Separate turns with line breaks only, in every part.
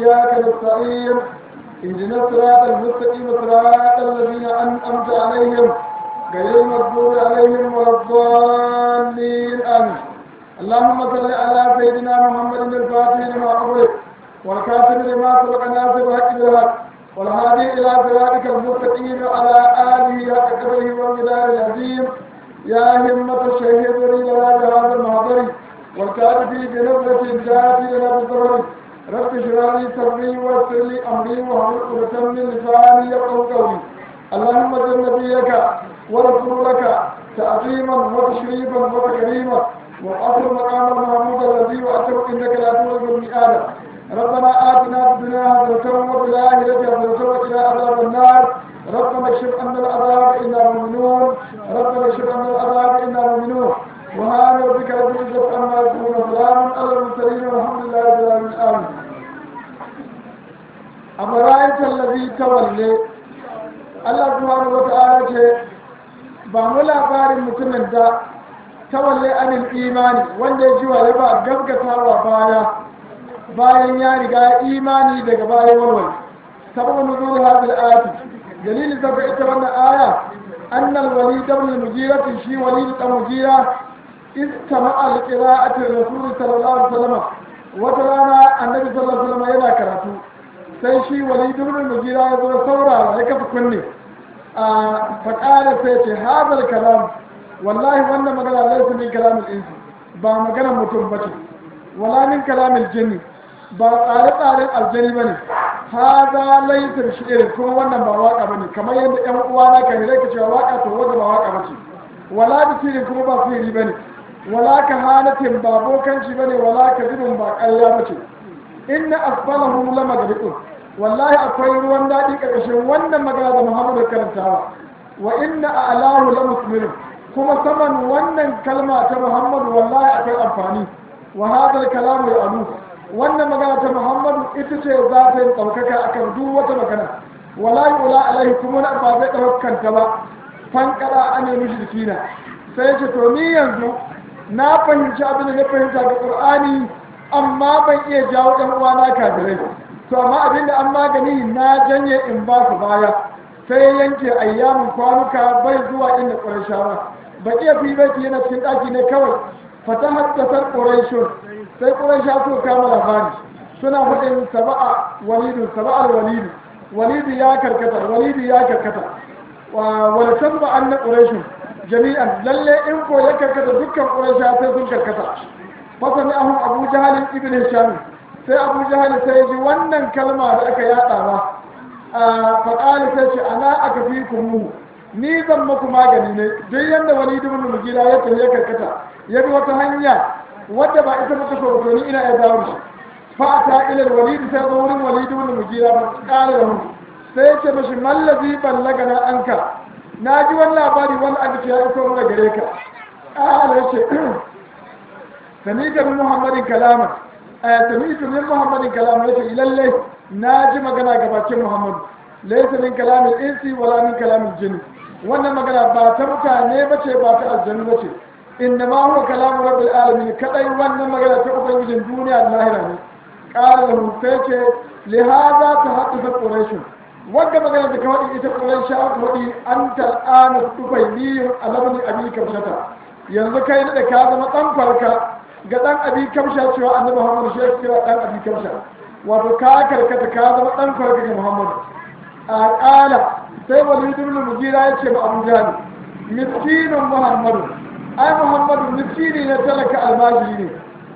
وإياك نستعين اهدنا الصراط المستقيم صراط الذين أنعمت عليهم غير المغضوب عليهم ولا الضالين آمين اللهم صل على سيدنا محمد الفاتح لما أغلق والكاتب لما سبق ناصر الحق بالحق والهادي إلى صراطك المستقيم على آله حق قدره والمدار العظيم يا همة الشهيد لنا بهذا المحضر والكاتب بنظرة جاءت لنا بالظهر رب اشرح لي صدري ويسر لي أمري واحلل عقدة من لساني يفقهوا قولي اللهم زد نبيك ورسولك تعظيما وتشريفا وتكريما وأصل مقام المحمود الذي وأتوا إنك لا تولد المئات ربنا آتنا في الدنيا حسنة وفي الآخرة حسنة وقنا عذاب النار ربنا اكشف عنا العذاب إنا مؤمنون ربنا اكشف عنا العذاب إنا مؤمنون وهذا ربك رب العزة عما يصفون وسلام على المرسلين والحمد لله رب العالمين آمين أفرأيت الذي تولي الله سبحانه وتعالى ba mu labarin mutumin da tawalle anil imani wanda ya ji wa ya ba gaskatawa baya bayan ya riga imani daga bayan walwal sabon nuzul hadil ayati dalilin da ita wannan aya annal walid ibn al-mughira shi walid ibn mughira istama'a li qira'ati rasul sallallahu alaihi wasallam wata rana annabi sallallahu alaihi wasallam yana karatu sai shi walid ibn al-mughira ya zo saurara ya kafa kunne a faƙara sai ce hadal kalam wallahi wannan magana laysa min kalamil insi ba maganar mutum bace wala min kalamil jinni ba tsare-tsaren aljani ba ne ha za laifin shi'irin kuma wannan ba waka ba ne kamar yadda yan uwa na kan rai ka cewa waka to wanda ba waka ba ce wala da sirin kuma ba siri ba ne wala ka hanatin ba bokanci ba ne wala ka zubin ba ƙarya ba ce inna asfalahu lama da riƙun wallahi akwai ruwan daɗi ƙarƙashin wannan magana da muhammadu karantawa wa inna a alahu la muslimin kuma saman wannan kalma ta muhammadu wallahi akwai amfani wa hadal kalamu ya alu wannan magana ta muhammadu ita ce za ta yi ɗaukaka a kan duk wata magana wala yi ula alaihi kuma na ba zai ɗaukanta ba fankara an yi mishi jikina sai ce to ni yanzu na fahimci abin da na fahimta ga ƙur'ani amma ban iya jawo ɗan uwana kafirai to amma abin da an magani na janye in ba su baya sai yanke ayyamin kwanuka bai zuwa inda ƙurashawa ba iya fi bai yana cikin ɗaki ne kawai fata haddasar ƙurashun sai ƙuraisha su kama labari suna faɗin saba'a walidu saba'al walidu walidu ya karkata walidu ya karkata wal sabba an na ƙuraishu jami'an lalle in ko ya karkata dukkan ƙuraisha sai sun karkata fasa ne ahun abu jahalin ibn hisham sai abu jahalin sai ji wannan kalma da aka yaɗa ba faƙali sai ce ana aka fi kumu ni zan maku magani ne duk yadda walidu ibn mugira ya tafi ya karkata ya bi wata hanya wadda ba ita ba ta so ni ina ya dawo shi fa ta ila walid sai zo wurin walid ibn mugira ba kare da mu sai ya ce mashi mallazi ballaga na anka na ji wani labari wani aka ce ya iso mana gare ka ƙara ya ce sami ga min muhammadin kalama a sami ga min muhammadin kalama ya ce lallai na ji magana ga bakin muhammadu laisa min kalamin insi wala min kalamin jini wannan magana ba ta mutane ba ce ba ta aljanu ba ce inda ma huwa kalamu rabbil alamin kadai wannan magana ta ubangijin duniya da lahira ne qala lahu sai ce li hadha tahaddatha quraish wanda magana da kawai ita quraish ta wadi anta ana tubayli alabni abi kamshata yanzu kai da ka zama dan farka ga dan abi kamsha cewa annabi muhammad shi kira dan abi kamsha wato ka karkata ka zama dan farka ga muhammad a qala sai walid ibn mugira ya ce ba abu jahal miskinun muhammadu ai muhammadu miskini na talaka almajiri ne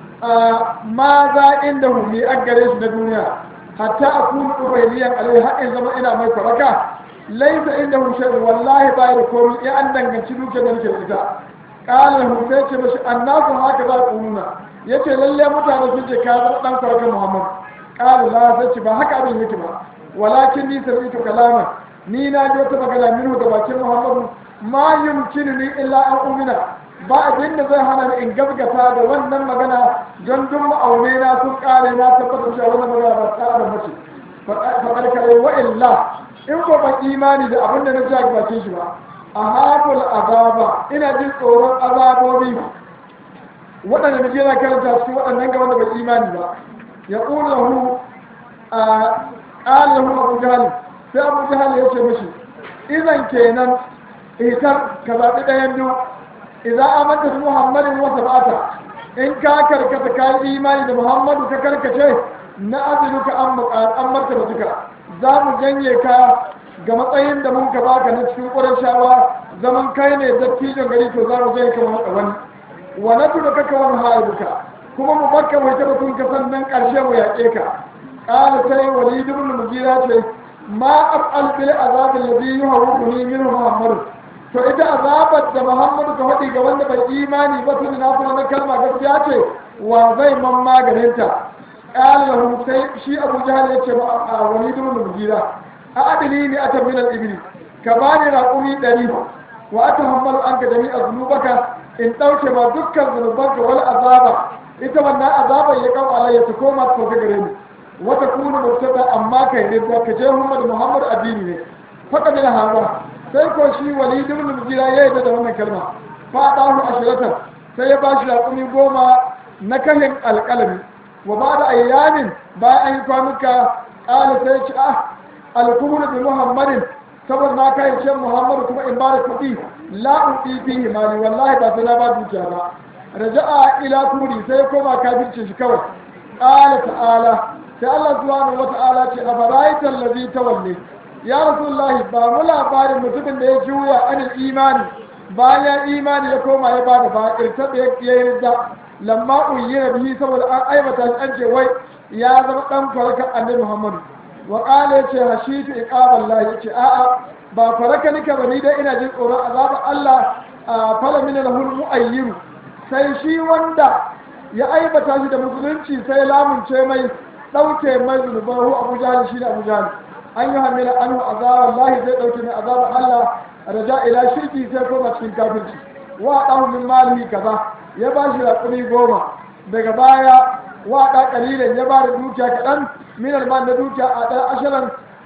ma za inda hu mi an gare shi na duniya hatta a kunu ubayliyan alai har in zama ina mai faraka laisa inda hu shay'un wallahi ba da komai in an danganci dukiyar da nake da ita qala hu sai ce mashi annasu haka za ku nuna yace lalle mutane sun ce ka zama dan faraka muhammad qala la sai ce ba haka abin yake ba walakin ni sami'tu kalaman ni na ji wata magana minhu da bakin muhammadu ma yumkinu ni illa an umina ba abin da zai hana ni in gaskata da wannan magana don duk ma'aune na sun kare na tabbatar cewa wannan magana ba ta da mace faɗar kare wa illa in ko ban imani da abin da na ji a bakin shi ba a habul azaba ina jin tsoron azabobi waɗanda na je na karanta cikin waɗannan ga wanda bai imani ba ya ƙula hu a ƙalahu abu jahal sai abu jahal ya ce mishi izan kenan itar ka zaɓi ɗayan biyu idan amanta su muhammadin wasa ba'ata in ka karkata ka yi imani da muhammadu ka karkace na azinuka an martaba duka za mu janye ka ga matsayin da mun ka baka na cikin ƙuran shawa zaman kai ne dattijon gari to za mu janye ka mu wani wa na da kaka wani ha'iduka kuma mu bakka mai taɓa tun ka sannan ƙarshe mu yaƙe ka ƙala sai walid ibn mugira ce ma af'al bil azab alladhi yuhawwini minhu muhammad to ita azabar da muhammadu ka faɗi ga wanda bai imani ba tun na kuma na kalma gaskiya ce wa zai man maganin ta ƙala lahu sai shi abu jahal ya ce a walid ibn mugira a adili ne ata min al-ibli ka bani raƙumi ɗari wa atahammalu anka jami'a zunubaka in ɗauke ma dukkan zunubanka wal azaba ita wannan azabar ya kawo alayya ta koma ta sauka gare ni wata kuna mubtada amma kai ne da ka je Muhammad Muhammad addini ne faka min hawa sai ko shi Walid ibn Mughira ya yi da wannan kalma fa dahu ashiratan sai ya ba shi raƙumi goma na kahin alƙalami wa ba da ayyamin bayan an yi kwanuka ƙala sai ya ce ah alkumru bi Muhammadin saboda na kai ce Muhammadu kuma in ba da kuɗi la uɗi fihi mali wallahi ba sai na ba dukiya ba raja'a ila turi sai koma kafirce shi kawai qala ta'ala sai Allah subhanahu wa ta'ala ce a baraitan ladhi tawalli ya rasulullahi ba mu labarin mutumin da ya juya anil imani bayan imani ya koma ya bada ba irtabe ya yi da lamma uyyina bihi saboda an aibata shi an ce wai ya zama dan farka annabi Muhammadu wa qala yace hashitu iqaballahi yace a'a ba faraka nika bani dai ina jin tsoron azabar Allah a fala min lahul mu'ayyiru sai shi wanda ya aibata shi da musulunci sai lamunce mai ɗauke mai zunubahu abu jahal shi da abu jahal an yi hamila an hu azabar lahi zai ɗauke mai azabar allah raja ila shirki sai koma cikin kafirci wa ɗahu min malihi kaza ya ba shi raƙumi goma daga baya wa ɗa ƙalilan ya ba da dukiya kaɗan min alman da dukiya a ɗan ashirin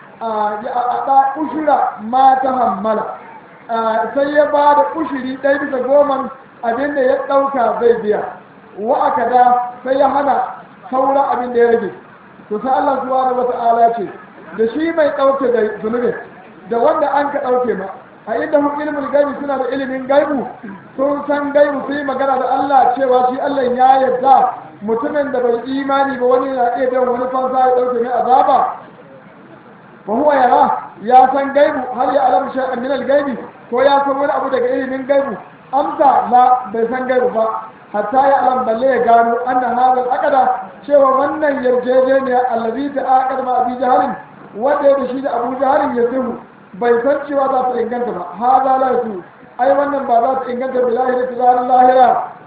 a ɗa ushura ma ta hammala sai ya ba da ushiri ɗaya bisa goman abin da ya ɗauka zai biya wa aka da sai ya hana sauran abin da ya rage to sai Allah subhanahu wata'ala ce da shi mai ɗauke da zunubi da wanda an ka ɗauke ma a inda hun ilimin gaibi suna da ilimin gaibu sun san gaibu su yi magana da Allah cewa shi Allah ya yarda mutumin da bai imani ba wani na iya biyan wani fansa ya ɗauke mai azaba fa huwa yara ya san gaibu har ya alamu shay'an min al-gaibi ko ya san wani abu daga ilimin gaibu amsa la bai san gaibu ba hatta ya alam balle ya gano anna hadal aqada cewa wannan yarjejeniya allazi ta aqad ma abi jahalin wanda ya da shi da abu jahalin ya zihu bai san cewa za ta inganta ba hada la su ai wannan ba za ta inganta bilahi da tizarin lahira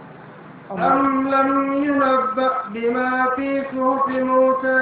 أم لم ينبأ بما في صحف موسى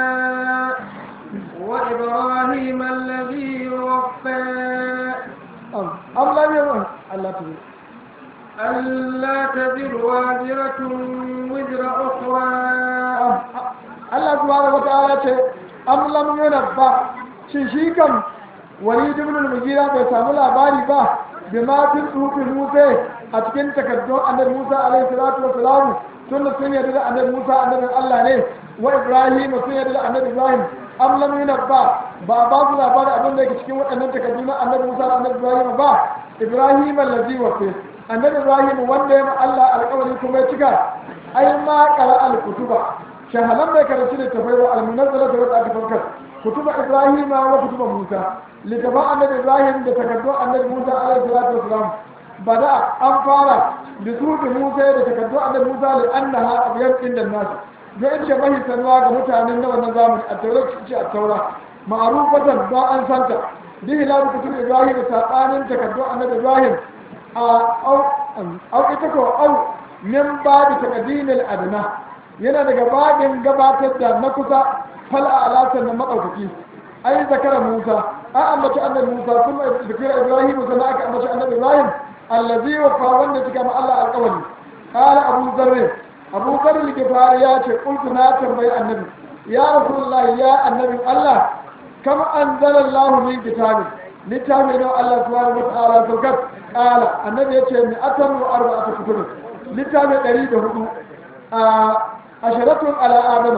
وإبراهيم الذي وفى
أم لم ينبأ الله تبارك
ألا تزر وازرة وزر أخرى
Allah subhanahu wata'ala ce am lam yunabba shi shi kam walid ibn al-mughira bai samu labari ba bi ma fil sufi Musa a cikin takaddun annabi Musa alaihi salatu wa salam tunda sun yarda da annabi Musa annabin Allah ne wa Ibrahim sun yarda da annabi Ibrahim am lam yunabba ba ba su labari abin da yake cikin waɗannan takaddun na annabi Musa da annabi Ibrahim ba Ibrahim allazi wafa annabi Ibrahim wanda ya ma Allah alƙawari kuma ya cika ai ma qara al-kutuba shahalan bai karanci da tafai ba almunazzala da wata aka farkar kutuba ibrahim wa kutuba musa littafan annabi ibrahim da takaddun annabi musa alaihi salatu wasalam bada an fara da su da musa da takaddun annabi musa li annaha abyad inda nas da ita mahi sanwa ga mutanen na wannan zamani a taura ce a taura ma'rufatan ba an santa bi hilal kutuba ibrahim da sabanin takaddun annabi ibrahim a au ita ko au min babu taqdimil adna yana daga babin gabatar da na kusa fal alasan na maɗaukaki ai zakara musa an ambaci annabi musa sun mai zikira ibrahim sannan aka ambaci annabi ibrahim allazi wa fa wanda cika ma Allah alƙawari qala abu zarr abu zarr al-gifari ya ce qultu na tambayi annabi ya rasulullahi ya annabi Allah kam anzala Allah min kitabin littafin da Allah subhanahu wa ta'ala saukar qala annabi ya ce mi atamu arba'atu kutub littafin 104 a asharatun ala adama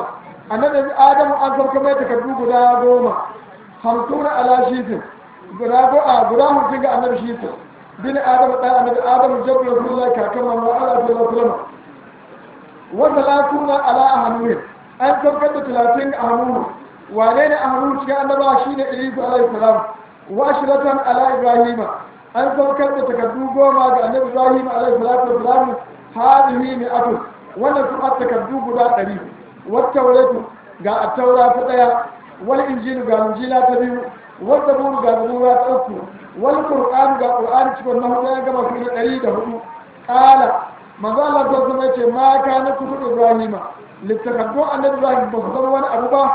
annabi adamu an sauka mai takardu guda goma hamsuna ala shifin guda go a guda hamsin ga annabi shifin bin adamu ɗan annabi adamu jabbar rasulullahi kakan mamma ala sallallahu alaihi wasallam wa salatuna ala ahnuhin an saukar da talatin a hannu wane ne a hannu cikin annabawa shine idris alaihi salam wa ashratan ala ibrahima an saukar da takardu goma ga annabi ibrahim alaihi salatu wasalam hadihi mi'atu wannan su takardu guda ɗari wata wuratu ga attaura ta ɗaya wal injilu ga injila ta biyu wal zaburu ga zabura ta uku wal qur'an ga qur'ani cikin na hudu ya gama su da ɗari da hudu ƙala manzo Allah ta zama ce ma kana kutu ibrahima littakardu annabi ibrahim ba su zama wani abu ba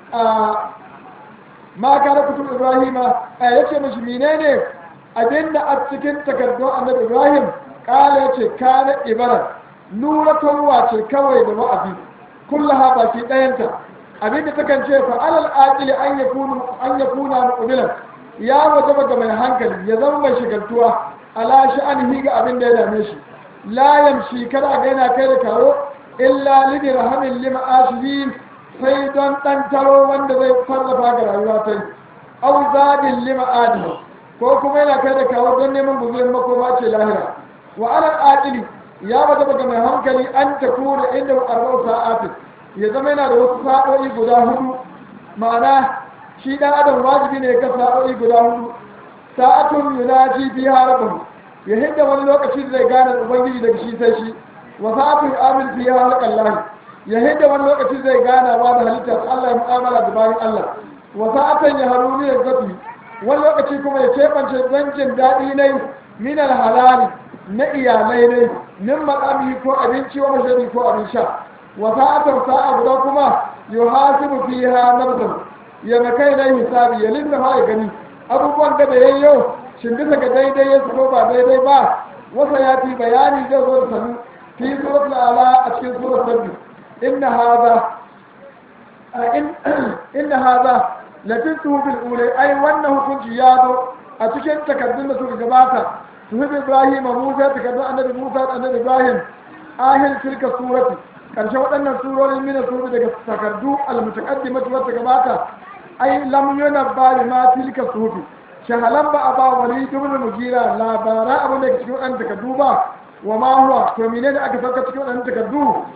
ma kana kutu ibrahima ya ce mashi menene abinda a cikin takardun annabi ibrahim kala ya ce kana ibara nuratarwa ce kawai da wa'azi kullaha baki ɗayanta abinda takan ce fa alal aqili an yakunu an yakuna muqbilan ya wajaba ga mai hankali ya zama mai shigaltuwa ala sha'anihi ga abin da ya dame shi la yamshi kada ga yana kai da kawo illa lidi rahamin lima ashirin sai don ɗan taro wanda zai farrafa ga rayuwa ta yi au zadin lima adini ko kuma yana kai da kawo don neman buzurin makoma ce lahira wa alal aqili ya bada ga mai hankali an ta kuna inda arba'u sa'atin ya zama yana da wasu sa'o'i guda hudu ma'ana shi dan adam wajibi ne ga sa'o'i guda hudu sa'atun yunaji biha rabbahu ya hidda wani lokaci da zai gane ubangiji daga shi sai shi wa sa'atun amin fiha halqallahi ya hidda wani lokaci zai gana wa da halittar Allah ya mu'amala da bayan Allah wa sa'atan ya haruni ya zafi wani lokaci kuma ya kebance zancin daɗi ne min halali na iyalai ne min maƙami ko abinci wa mashari ko abin sha wa sa'atan sa'a guda kuma yuhasibu fiha nafsan ya makai na hisabi ya lissafa ya gani abubuwan da da yayyo shin bisa ga daidai ya ko ba daidai ba wasa ya fi bayani zai zo da sanu fi suratul ala a cikin suratul sabbi إن هذا إن, إن هذا لتنته بالأولى أي وأنه كنت يادو أتكين تكدن سورة جماعة سورة إبراهيم موسى تكدن النبي موسى النبي إبراهيم آهل تلك السورة كان شوى أن السورة من السورة تكدو المتقدمة والتجماعة أي لم ينبع بما تلك السورة shahalan ba a ba wani dubin mujira labaran abin da ke cikin waɗanda takardu ba wa ma huwa to menene aka sauka cikin waɗanda takardu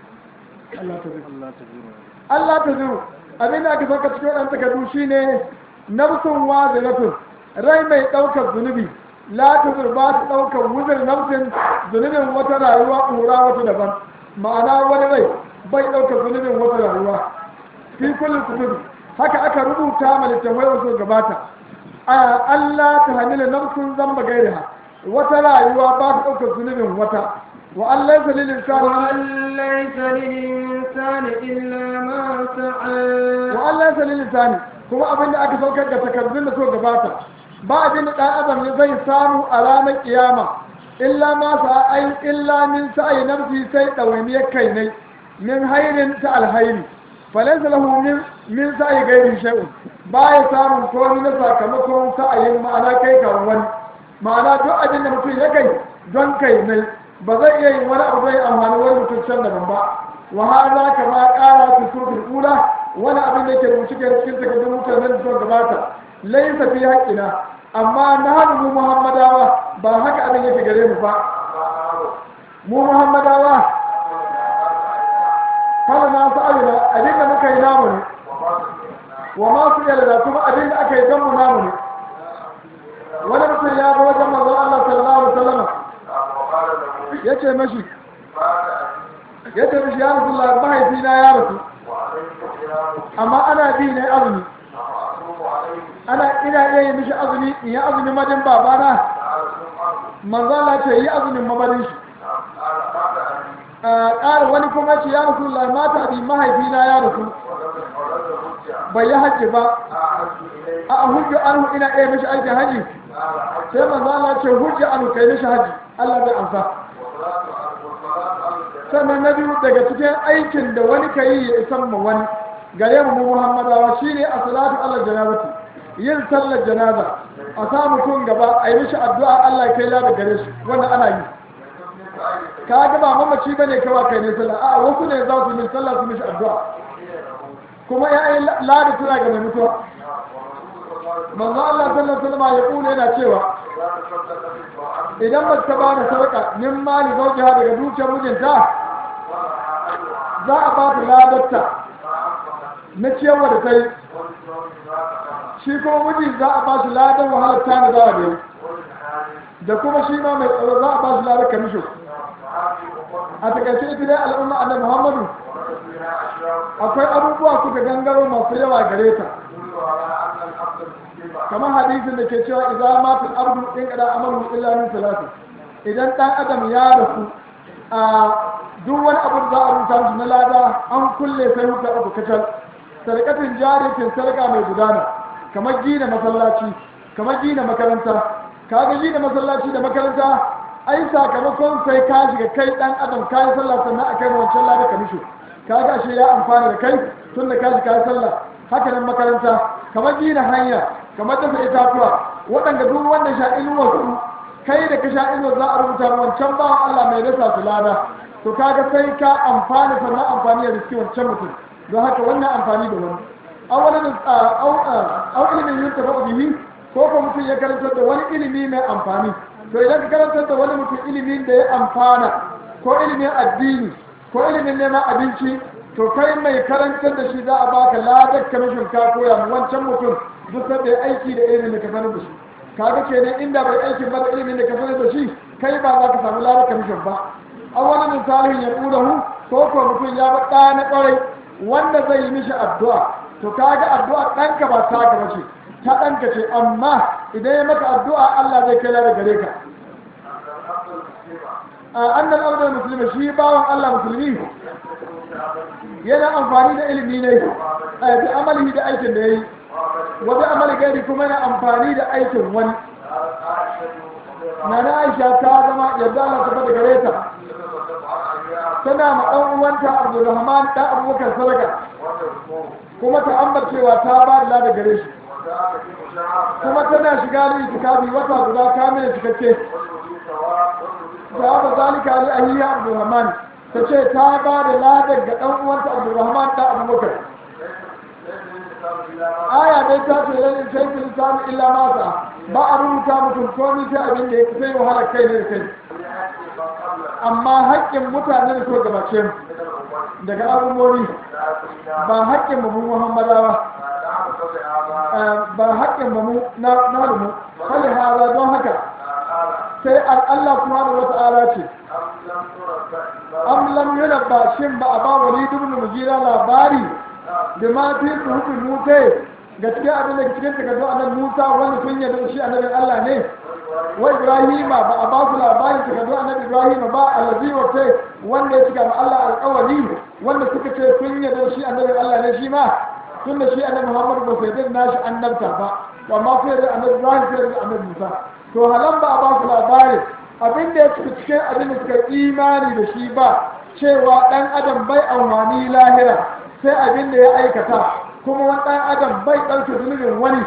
Allah ta zuru abin da aka sauka cikin waɗanda takardu shi ne nafsun waziratun rai mai ɗaukar zunubi la ta zuru ba ta ɗaukar wuzir nafsin zunubin wata rayuwa ƙura wata daban ma'ana wani rai bai ɗaukar zunubin wata rayuwa fi kullum kutubi haka aka rubuta ma littafai wasu gabata Allah ta hamila nafsun zamba gairiha wata rayuwa ba ta ɗaukar zunubin wata وأن ليس للإنسان
وأن ليس للإنسان إلا ما سعى
وأن ليس للإنسان kuma abin da aka saukar da takardun da suka gabata ba abin da ɗan adam ne zai samu a ranar kiyama illa ma sa'ai illa min sa'i nafsi sai ɗawainiyar kai ne min hairin ta alhairi falaysa lahu min min sa'i gairi shay'un ba ya samun komai na sakamakon sa'ayin ma'ana kai kan wani ma'ana duk abin da mutum ya kai don kai ne ba zai iya yin wani abu zai amfani wani mutum can daban ba wa hada kama kara fi surfin ula wani abin da ke rubuce ke cikin takardun mutanen da suka gabata laisa fi haƙƙina amma na hannu mu muhammadawa ba haka abin yake gare mu ba mu muhammadawa kala na su alina abin da muka yi namu ne wa masu yalda kuma abin da aka yi don mu namu ne wani mutum ya ga wajen manzon Allah sallallahu alaihi wasallam ya ce mashi ya ce mashi ya rasu Allah mahaifina ya rasu amma ana bi ne azumi ana ina iya yi mishi azumi in yi azumin madin babana manzala ce yi azumin mamadin shi ƙara wani kuma ce ya rasu Allah mata bi mahaifina ya rasu bai yi hajji ba a hujju anhu ina iya mishi aikin haji sai manzala ce hujju anhu kai mishi haji Allah bai amsa sannan na biyu daga cikin aikin da wani ka yi ya isan ma wani gare mu muhammadawa shine a salatu allah janazati yin sallar janaza a sa mutum gaba a yi mishi addu'a allah kai la da gare shi wannan ana yi ka ga ba mamaci bane kawai kai ne sallah a wasu ne za su yi sallah su mishi addu'a kuma ya yi lada tana ga mai mutuwa manzo Allah sallallahu alaihi wasallam ya kula yana cewa idan ba ta ba da sarka min mali zaujiha daga dukiyar mijinta za a ba ta ladarta na ciyarwa da ta yi shi kuma miji za a ba shi ladar wahalar tana za a biyu da kuma shi ma mai tsaro za a ba shi ladar kamisho a takaice ita dai al'umma annabi muhammadu akwai abubuwa suka gangaro masu yawa gare ta kamar hadisin da ke cewa idan matul abdu in kada amalu illa min salati idan dan adam ya rasu a duk wani abu da za a rubuta shi na lada an kulle sai hukar abu kacal sarkatin jaritin sarka mai gudana kamar gina masallaci kamar gina makaranta kaga gina masallaci da makaranta ai sakamakon sai ka shiga kai dan adam ka yi sallah sannan a kai wancan lada ka mishi kaga shi ya amfana da kai tun da ka shiga ka yi sallah haka nan makaranta kamar gina hanya kamar dafa itatuwa waɗanda duk wanda sha inuwar su kai da ka sha inuwar za a rubuta wancan bawan Allah mai rasa su lada to kaga sai ka amfana sannan amfani da riski wancan mutum don haka wannan amfani da wani awalin au ilimin yin tafa bihi ko ko mutum ya karantar da wani ilimi mai amfani to idan ka karantar da wani mutum ilimin da ya amfana ko ilimin addini ko ilimin neman abinci to kai mai karantar da shi za a baka ladar kamishin ka koya mu wancan mutum duk da ya aiki da ilimin da ka sanar da shi kaga kenan inda bai aikin ba da ilimin da ka sanar da shi kai ba za ka samu ladar kamishin ba a wani misalin ya ƙudahu ko ko mutum ya ba ɗa na ƙwarai wanda zai yi mishi addu'a to kaga addu'a ɗanka ba ta ka bace ta ɗanka ce amma idan ya maka addu'a Allah zai kai ladar gare ka annal abdul muslimi shi bawan Allah musulmi yana amfani da ilimi ne bi amalihi da aikin da yayi wa bi amali gairi kuma yana amfani da aikin wani na na Aisha ta zama yadda Allah ta bada gare ta tana ma dan uwanta Abdulrahman da Abubakar sadaka kuma ta ambacewa ta ba da lada gare shi kuma tana shiga da itikafi wata guda kamila cikakke ta ba zalika ali ahiya Abdulrahman ta ce ta ba da ladar ga ɗan uwanta Abdulrahman da Abubakar aya dai ta ce lan in sai lisani illa mata ba a rubuta mutum komai sai abin da ya sai wahala kai ne da kai amma haƙƙin mutane da so gabace mu daga abubuwan ba haƙƙin mu muhammadawa ba haƙƙin mu na na mu hali hala don haka sai Allah subhanahu wa ta'ala ce am lam yunabba shin ba a ba walid ibn mugira labari da ma fi suhufi musa gaskiya abin da cikin takardu annabi musa wanda sun yarda shi annabin Allah ne wa ibrahima ba a ba su labarin takardu annabi ibrahima ba allazi wata wanda ya cika ma Allah alƙawari wanda suka ce sun yarda shi annabin Allah ne shi ma tun da shi annabi Muhammad ba sai yarda nashi annabta ba to amma sai yarda annabi Ibrahim sai yarda annabi Musa to halan ba a ba su labarin abin da ya cika cikin abin da suka imani da shi ba cewa dan adam bai amfani lahira sai abin da ya aikata kuma wani ɗan adam bai ɗauke zunubin wani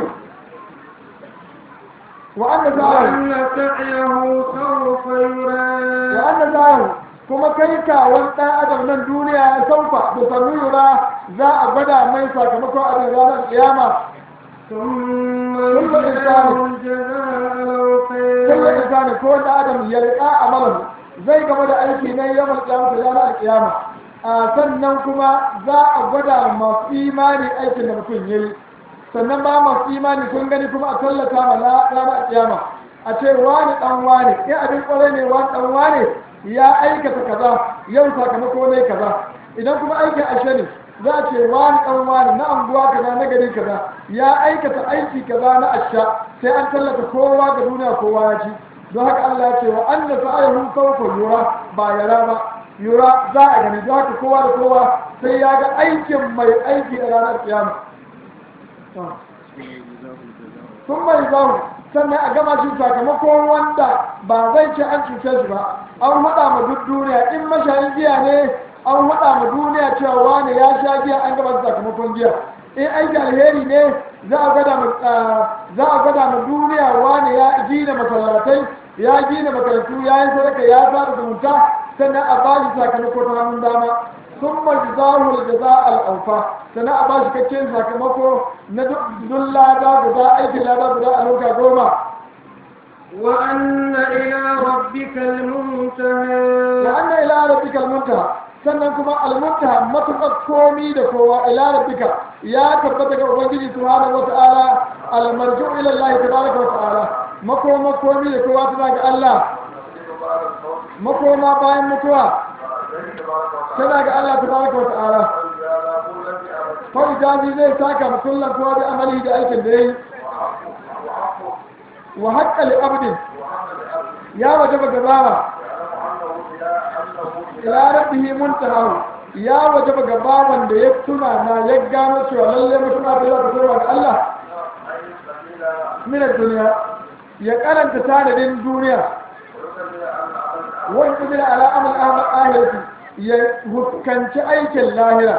wa anna
وأن سعيه سوف يرى
wa anna zahu kuma kai kawon ɗan adam nan duniya ya saufa da sannu yura za a gwada mai sakamakon abin ranar kiyama
ثم
كل
يجزاه
إنسان-
الجزاء
kullum
الأوفى
insani ko da adam ya riƙa amalan zai gaba da aiki na yawan kiyama da ranar kiyama a sannan kuma za a gwada masu imani aikin da mutum ya yi sannan ba masu imani sun gani kuma a tallata ma la- ranar kiyama a ce wani dan wani in abin kwarai ne wani dan wani ya aikata kaza yau sakamako ne kaza idan kuma aikin ashe ne za a ce wani dan wani na anguwa kaza na gari kaza ya aikata aiki kaza na asha sai an tallata kowa ga duniya kowa ya ci don haka Allah ya ce wa anna sa'ayhum sawfa yura ba yara ba yura za a gani don haka kowa da kowa sai ya ga aikin mai aiki a ranar kiyama sun mai zahu sannan a gama shi sakamakon wanda ba zai ce an cuce shi ba an haɗa ma duk duniya in mashayin giya ne an haɗa ma duniya cewa wane ya sha giya an gaba sakamakon giya in aiki alheri ne za a gwada ma za a gwada ma duniya wane ya gina masallatai ya gina makarantu ya yi sadaka ya sada zumunta sannan a ba shi sakamako ta hannun dama sun majizahul jaza al'aufa sannan a ba shi kakken sakamako na duk lada guda aikin lada guda a loka goma
وأن إلى ربك المنتهى
da anna ila rabbika almuntaha sannan kuma almuntaha matuƙar komi da kowa ila rabbika ya tabbata ga ubangiji subhanahu wata'ala almarju ila Allah tabaraka wa ta'ala makoma komi da kowa tana ga Allah makoma bayan mutuwa tana ga Allah tabaraka wa ta'ala kawai jazi zai saka musulman kowa da amali da aikin da yayi wa haƙƙa li abdin ya wajaba gabawa ila rabbihi muntahahu ya wajaba gabawan da ya tuna na ya gano cewa lalle mutum da za ta koma ga Allah min duniya ya karanta tanadin duniya wani kudin ala amal amal ahirati ya huskanci aikin lahira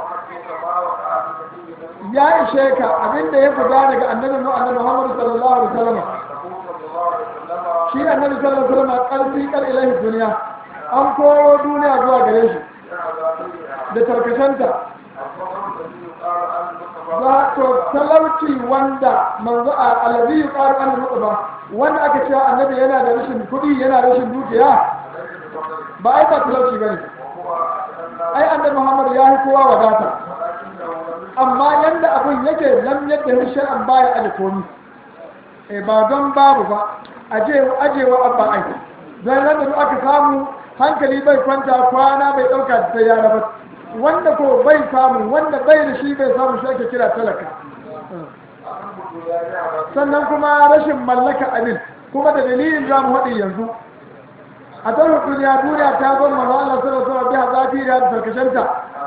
ya ishe ka abinda ya fita daga annabi mu annabi Muhammad sallallahu alaihi wasallam shi annabi sallallahu alaihi wasallam karfi kar ilahi duniya an koro duniya zuwa gare shi da tarkashanta za to talauci wanda manzo a alazi yuqaru an ba wanda aka cewa annabi yana da rashin kuɗi yana da rashin dukiya ba ai ba talauci bane ai annabi Muhammad ya yi kowa wadata amma yanda abun yake lam yadda hin shar'an baya aje komi eh ba don babu ba aje ajewa abba ai dan nan da aka samu hankali bai kwanta kwana bai dauka da yara ba wanda ko bai samu wanda bai da shi bai samu shi ake kira talaka sannan kuma rashin mallaka abin kuma da dalilin za mu haɗi yanzu a tarhu duniya duniya ta zo manzo Allah sallallahu alaihi wasallam biha zafi da sarkashenta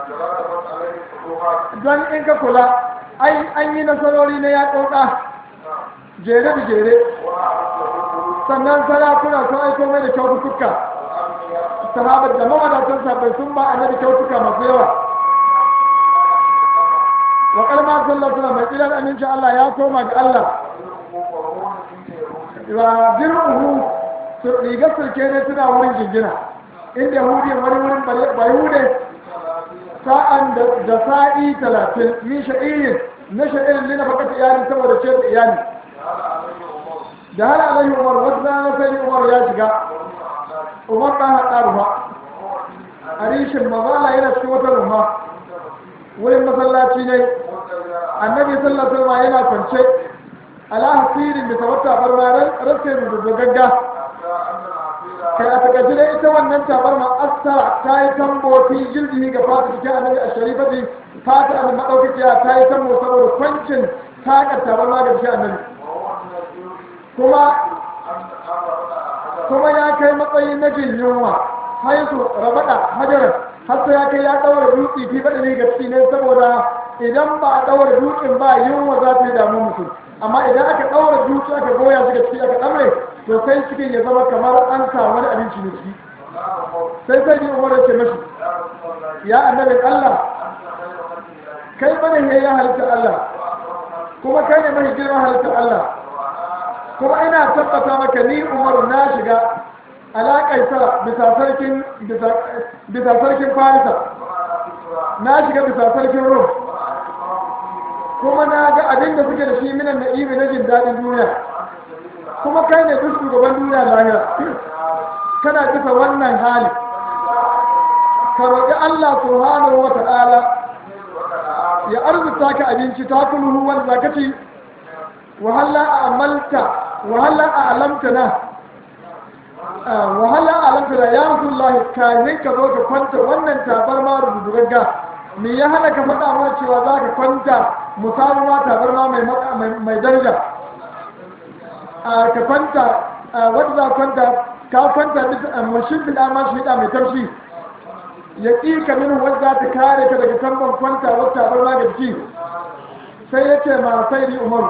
don in ka kula ai an yi nasarori na yaƙoƙa jere da jere sannan sarakuna sun aiko mai da kyaututtuka sahabar da mawadatan sabai sun ba annabi kyautuka masu yawa wa kalma sallallahu alaihi mai tsirar amincin Allah ya koma ga Allah wa dir'uhu su riga sulke ne suna wurin jingina inda yahudi wani wurin bayude sa'an da sa'i talatin min sha'irin na sha'irin lina fakata iyali saboda ce da iyali da har alaihi umar wasu rana sai umar ya shiga umar ɗan haɗa ruwa a rishin mazala yana cikin wata ruwa wurin masallaci ne annabi sallallahu alaihi wasallam yana kwance ala hasirin da tawatta barma rasa da gagga kai a takaice dai ita wannan tabarma asara ta yi tambo fi jildihi ga fata cikin annabi a sharifati fata annabi madaukakiya ta yi tambo saboda kwancin takar tabarma ga cikin annabi kuma kuma ya kai matsayin na jin yunwa haisu rabada hajarar har sai ya kai ya daura dutse fi faɗi ne ga ciki ne saboda idan ba a daura dutsen ba yunwa za ta yi damu mutum amma idan aka daura dutse aka goya shi ga ciki aka ɗamre to sai cikin ya zama kamar an sa wani abinci ne ciki sai sai ni umar ce mashi ya annabin Allah kai bane ne ya halitta Allah kuma kai ne mai girman halitta Allah kuma ina tabbata maka ni umar na shiga alaƙaisa bisa sarkin bisa sarkin farisa na shiga bisa sarkin rum kuma na ga abin da suke da shi minan na'imi na jin daɗin duniya kuma kai ne duk shugaban duniya lahira kana bisa wannan hali ka roƙi Allah subhanahu wa ta'ala ya arzuta ka abinci ta kulhu wanda zaka ci wahalla a amalta wahalla a alamta na wahalla a alamta da ya rasulullahi kamin ka zo ka kwanta wannan tabarma rubutugagga me ya hana ka faɗa mana cewa za ka kwanta musamman tabarma mai daraja ka kwanta wadda za kwanta ka kwanta bisa mushin bila ma shi da mai taushi ya ƙi ka min wadda ta kare ka daga tamban kwanta wadda bar ma ga jiki sai ya ce ma sai ni umaru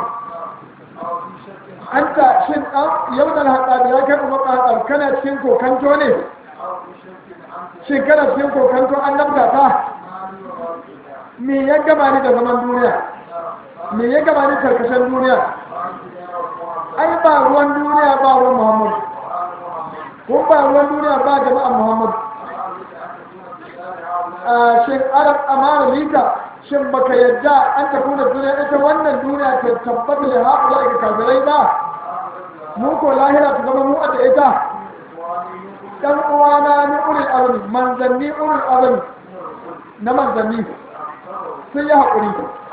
an ta shin ɗan yau da haɗa da ya kai umar ɗan kana cikin kokanto ne shin kana cikin kokanto an nabta ta me ya gama ni da zaman duniya me ya gama ni karkashin duniya ai ba ruwan duniya ba ruwan muhammadu ko ba ruwan duniya ba jama'an muhammadu a shin arab amara lika shin baka yadda an ta kuna duniya ita wannan duniya ta tabbata da haƙula daga kafirai ba mu ko lahira ta zama mu da ita dan uwana ni ulul azmi manzanni ulul azmi na manzanni sun yi haƙuri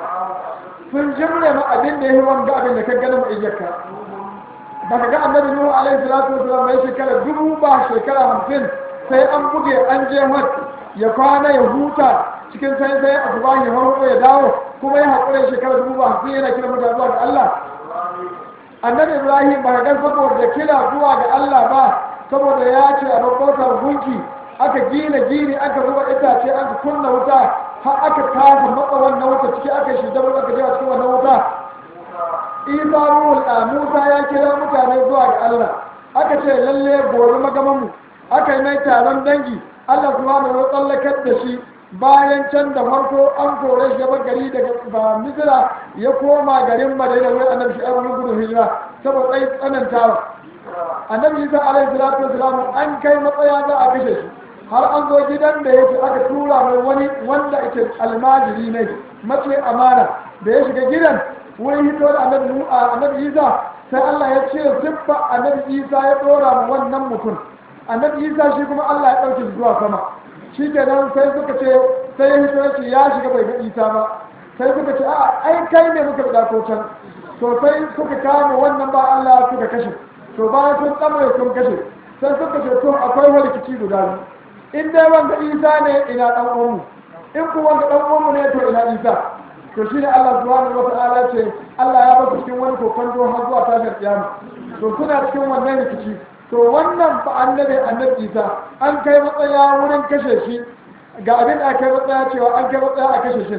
sun jimre ma abin da ya yi wanga abin da ka gani ma ijiyarka ba ka ga annabi nuhu alaihi salatu wasalam bai shekara dubu ba shekara hamsin sai an buge an je wat ya kwana ya huta cikin sai sai a zuba ya harko ya dawo kuma ya haƙura shekara dubu ba hamsin yana kira mutane zuwa ga Allah annabi ibrahim ba ka ga saboda kira zuwa ga Allah ba saboda ya ce a babbar gunki aka gina gini aka zuba itace aka kunna wuta har aka kasa matsa wannan wuta ciki aka shi dabar aka jewa cikin wannan wuta isa ruhul a musa ya kira mutane zuwa ga allah aka ce lalle gobe magamanmu aka yi mai taron dangi allah subhanahu wa tsallakar da shi bayan can da farko an kore shi bar gari daga ba misira ya koma garin madina wai annabi shi abu gudun hijira saboda tsayi tsanantawa annabi isa alaihi salatu wasalam an kai matsaya za a kashe shi har an zo gidan da yake aka tura mai wani wanda ake almajiri ne mace amana da ya shiga gidan wurin hito da annabi annabi isa sai Allah ya ce siffa annabi isa ya dora ma wannan mutum annabi isa shi kuma Allah ya dauke shi zuwa sama shi kenan sai suka ce sai ya hito ya ce ya shiga bai ga isa ba sai suka ce a ai kai ne muka da ko can to sai suka kama wannan ba Allah suka kashe to bayan sun tsamare sun kashe sai suka ce to akwai wani rikici guda biyu in dai wanda isa ne ina dan uwanmu in ku wanda dan uwanmu ne to ina isa to shine Allah subhanahu wa ta'ala ce Allah ya basu cikin wani kokon do har zuwa tashar kiyama to suna cikin wannan rikici to wannan fa annabi annabi isa an kai matsaya wurin kashe shi ga abin da aka matsaya cewa an kai matsaya a kashe shi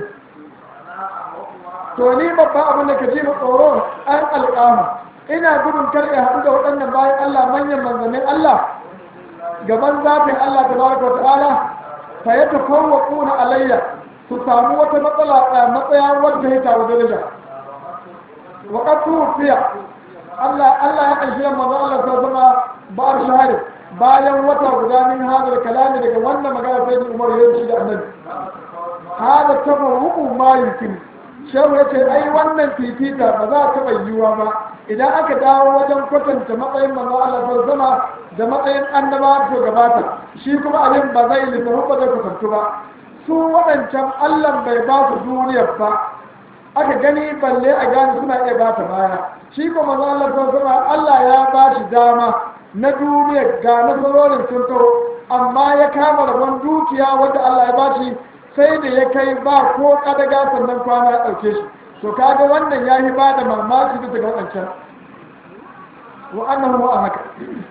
to ni babban abin da ka ji mu tsoro an alƙama ina gudun kar ya haɗu da waɗannan bayan Allah manyan manzannin Allah gaban zafin Allah tabaraka wa ta'ala fa ya tafawwaquna alayya su samu wata matsala matsaya wadda ya tawo daraja wa qad tufiya Allah Allah ya kashi manzo Allah ta zama ba'ar shahari bayan wata guda min hadal kalami daga wannan magana sai Umar ya shi da Annabi hada tafawwuqu ma yumkin shehu ya ce ai wannan fifita ba za ta taɓa yiwuwa ba idan aka dawo wajen kwatanta matsayin manzo Allah ta zama da matsayin annaba to gabata shi kuma abin ba zai lissafi ba zai kwatantu ba su waɗancan Allah bai ba su duniyar ba aka gani balle a gane suna iya ba ta baya shi kuma manzo Allah ta zama Allah ya ba shi dama na duniyar ga nasarorin sun taho amma ya kama rabon dukiya wanda Allah ya ba shi sai da ya kai ba ko kadaga sannan kwana ya ɗauke shi to kaga wannan ya yi ba da mamaki bisa ga waɗancan wa annahu wa haka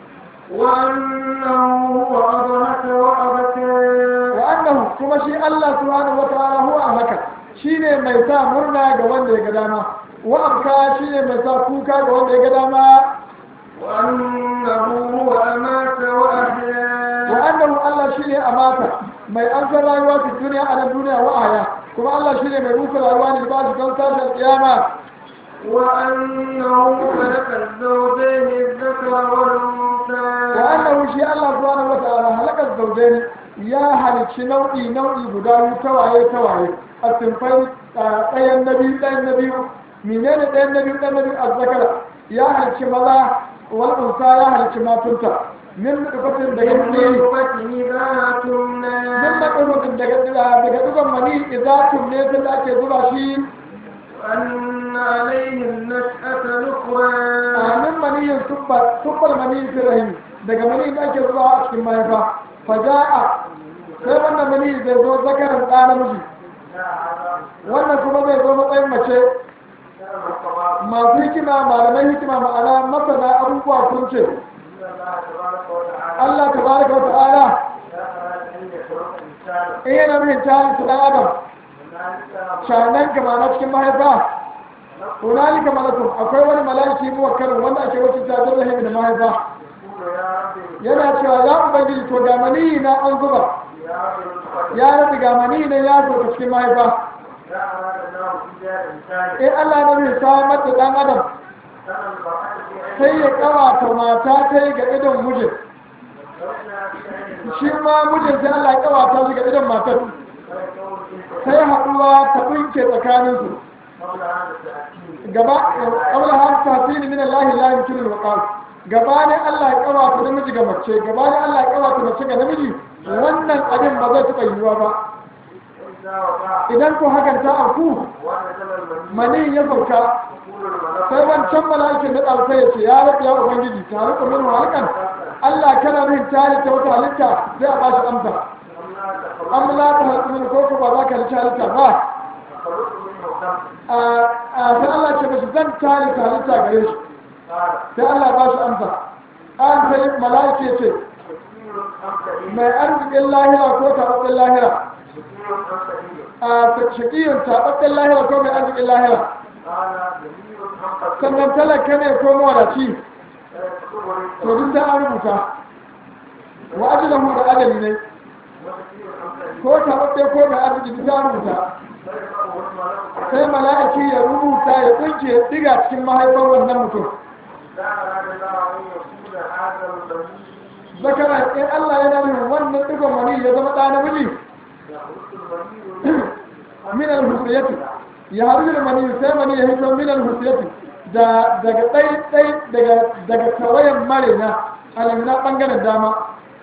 وأنه هو أضحك وأبكى
wa annahu kuma shi Allah subhanahu wa ta'ala huwa haka shine mai sa murna ga wanda ya ga dama wa abka shine mai sa kuka ga wanda ya ga dama
وأنه هو أمات وأحيا
wa annahu Allah shine amata mai ansar rayuwa fi duniya a nan duniya wa aya kuma Allah shine mai rufe rayuwa ne ba shi don tashin kiyama
وأنه خلق الزوجين الذكر والأنثى
وأنه شيء الله سبحانه وتعالى هلك الزوجين يا هلك نوعي نوعي بداوي تواعي تواعي السنفين ɗayan nabi ɗayan nabi menene ɗayan nabi ɗayan nabi azzakara ya halicci maza wal unsa ya halicci matunta min nufatin daga
من
ne
نطفة إذا تمنى
min nufatin daga daga dugan mani izatun ne tun da ake zuba shi
وأن عليه النشأة الأخرى
a min maniyin tubbal maniyin firahim daga maniyin da ake zuba a cikin mahaifa faja'a sai wannan maniyin zai zo zakarin ɗa namiji wannan kuma zai zo matsayin mace masu hikima malamai hikima ma'ana masana abubuwa sun ce Allah ta baraka wa ta'ala in yana nufin tarin su ɗan adam shanan kama na cikin mahaifa hunalika malakun akwai wani malaki muwakkalin wanda ake wacce ta zama rahimi da mahaifa yana cewa ya ubangiji to ga maniyi na an zuba ya rabu ga maniyi na ya zo cikin mahaifa in Allah na bai samar da ɗan adam sai ya kawata mata ta yi ga idon mijin shi ma mijin sai Allah ya kawata shi ga idon matar sai haɗuwa ta ɗinke tsakaninsu gaba ƙaula har tasiri min Allah la yumkinu al-waqal gaba ne Allah ya kawata namiji ga mace gaba ne Allah ya kawata mace ga namiji wannan abin ba zai taɓa yiwuwa ba idan ko hakan ta auku mani ya sauka sai wancan mala'ikin na ɗauka ya ce ya rabu ya ubangiji ta rika min halikan Allah kana min tare ta wata halitta sai a bashi amsa an la ta halittu min ko ba za ka halitta halitta ba a sai Allah ce mashi zan tare ta halitta gare shi sai Allah ba shi amsa an sai mala'iki ya ce mai arzikin lahira ko taɓaɓɓen lahira a shakiyun taɓaɓɓen lahira ko mai arzikin lahira sannan talaka ne ko mawadaci to duk da an rubuta wa ajalahu da adali ne ko taɓaɓɓe ko mai arziki duk da an rubuta sai mala'iki ya rubuta ya tsinke ya diga cikin mahaifar wannan mutum zakara in Allah yana nufin wannan digon mani ya zama ɗa namiji min al-husriyati ya haru da mani sai mani ya hito min al-husriyati da daga ɗai ɗai daga daga tawayan marina alimna ɓangaren dama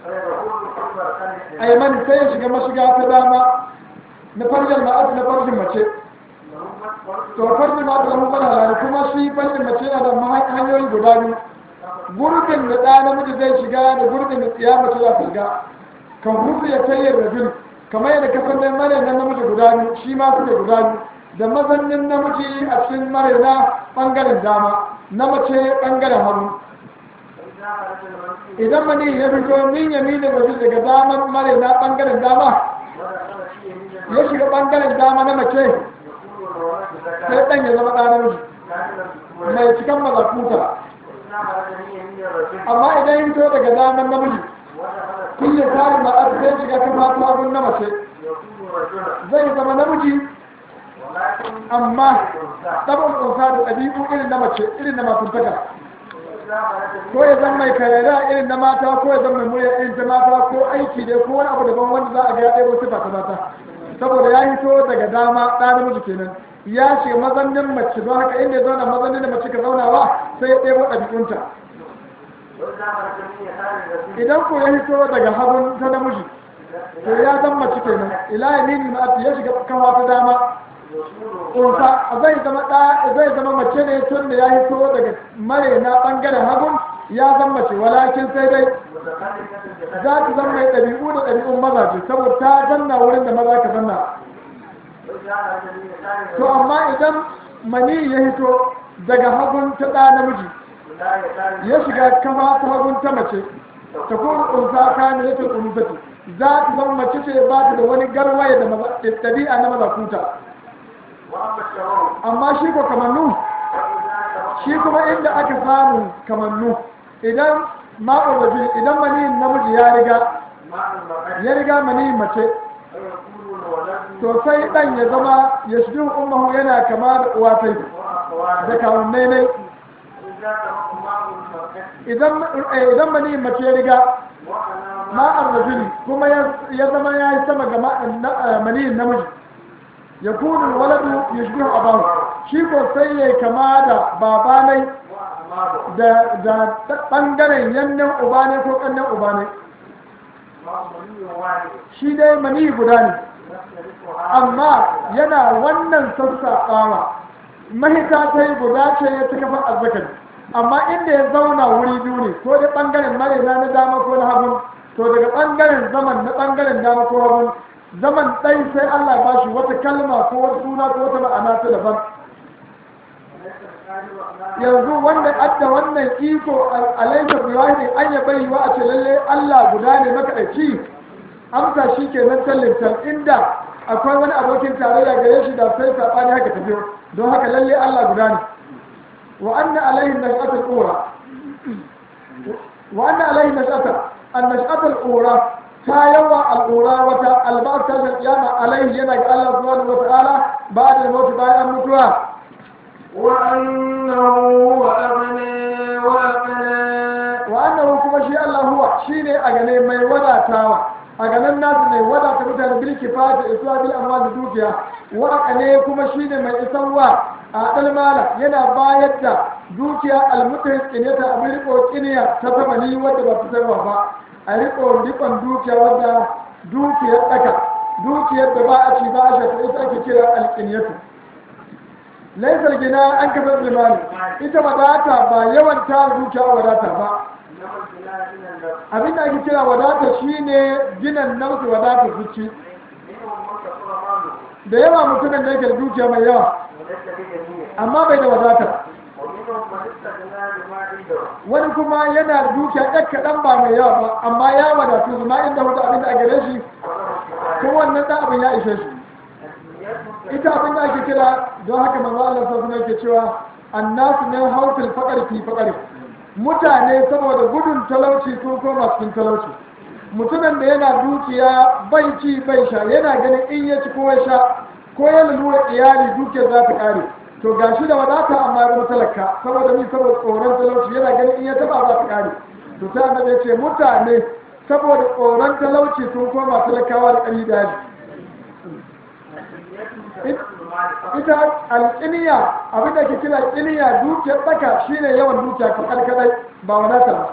ayman sai ya shiga mashiga ta dama na farjin ma'az na farjin mace to farjin ma'az da mun fara kuma shi farjin mace yana da hanyoyi guda biyu gurbin da ɗa namiji zai shiga da gurbin da tsiya mace za ta shiga kan hutu ya tayyar rajul kamar yadda ka san mare na namiji guda biyu shi ma suke guda biyu da mazannin namiji a cikin mare na ɓangaren dama na mace ɓangaren hagu idan mani ya fito min yaminin rajul daga daman mare na ɓangaren dama ya shiga ɓangaren dama na mace sai ɗan ya zama ɗa namiji mai cikan mazakuta amma idan yin to daga daman namiji kulle tsarin ba a sai shiga kama sabon na mace zai zama namiji amma ɗabon ƙunsa da ɗabi'u irin na mace irin na matuntaka ko ya zama mai karera irin na mata ko ya zama mai murya irin ta mata ko aiki dai ko wani abu daban wanda za a ga ya ɗaya sifa ta mata saboda ya hito daga dama ɗa namiji kenan ya shiga mazannin mace don haka inda ya zauna mazannin da mace ka zaunawa sai ya ɗebo ɗabi'unta idan ko ya hito daga hagun ta namiji to ya zan mace kenan ila ya nini ma ya shiga kawa ta dama ƙunsa zai zama ɗa zai zama mace ne tun da ya hito daga mare na ɓangaren hagun ya zan mace walakin sai dai za ta zama mai ɗabi'u da ɗabi'un mazaje saboda ta danna wurin da maza ka danna to amma idan mani ya hito daga hagun ta ɗa namiji ya shiga kama ta hagun ta mace ta kuma ƙunsa kayan ya ta ƙunsati za ta zama mace ce ba ta da wani garwaye da ɗabi'a na mazakuta amma shi ko kamannu shi kuma inda aka samu kamannu idan ma'ul rajul idan maniyin namiji ya riga ya riga maniyin mace to sai dan ya zama ya shi ummahu yana kama da uwatai da kawunnai ne idan idan maniyin mace ya riga ma'ar rajul kuma ya zama ya yi sama ga maniyin namiji ya kunu waladu ya shi abahu shi ko sai ya kama da babanai da da bangaren yannan uba ne ko kannan uba ne shi dai mani guda ne amma yana wannan sassaɓawa mahita ta yi guda ce ya ta kafar azzakari amma inda ya zauna wuri biyu ne ko da bangaren marina na dama ko na hagun to daga bangaren zaman na bangaren dama ko hagun zaman ɗai sai Allah ba shi wata kalma ko wata suna ko wata ma'ana ta daban yanzu wanda adda wannan iko alaika biwahidi an ya bari wa a ce lalle Allah guda ne makaɗaici amsa shi ke nan tallintal inda akwai wani abokin tarayya gare shi da sai saɓani haka tafiyo don haka lalle Allah guda ne wa anna alaihi nash'atul ura wa anna alaihi nash'ata an nash'atul ura ta yawa al'ura wata albar ta da kiyama alaihi yana ga Allah subhanahu wa ta'ala ba da mutu bayan mutuwa
وأنه هو أغنى وأقنى
wa annahu kuma shi Allah huwa shine a gane mai wadatawa a ganin nasu ne wadata mutane bil kifaya isuwa bil amma da dukiya wa ne kuma shine mai isarwa a dalmala yana bayar da dukiya almutai kineta abin riko kiniya ta zamani wadda ba ta sarwa ba a riko rikon dukiya wadda dukiyar daka dukiyar da ba a ci ba a shafa ita ake kira alkiniyatu laisar gina an kafa limani ita wadata ba yawan tara dukiya wadata ba abin da ake kira wadata shine ginan nausu wadata zuci da yawa mutumin da yake da dukiya mai yawa amma bai da wadata wani kuma yana da dukiya ɗan kaɗan ba mai yawa ba amma ya wadatu zuma inda hudu abin da a gare shi ko wannan ɗan abin ya ishe shi ita abin da ake kira don haka manzo Allah sallallahu alaihi yake cewa annasu min hawfil faqr fi faqr mutane saboda gudun talauci ko koma cikin talauci mutumin da yana dukiya bai ci bai sha yana ganin in ya ci ko ya sha ko ya lura iyali dukiyar za ta kare to gashi da wadata amma ya zama talaka saboda ni saboda tsoron talauci yana ganin in ya taba za ta kare to sai annabi ya ce mutane saboda tsoron talauci sun koma talakawa da ƙari daji ita alƙiniya abin da ke kira ƙiniya dukiyar tsaka shine yawan dukiya kakar kadai ba wadata ba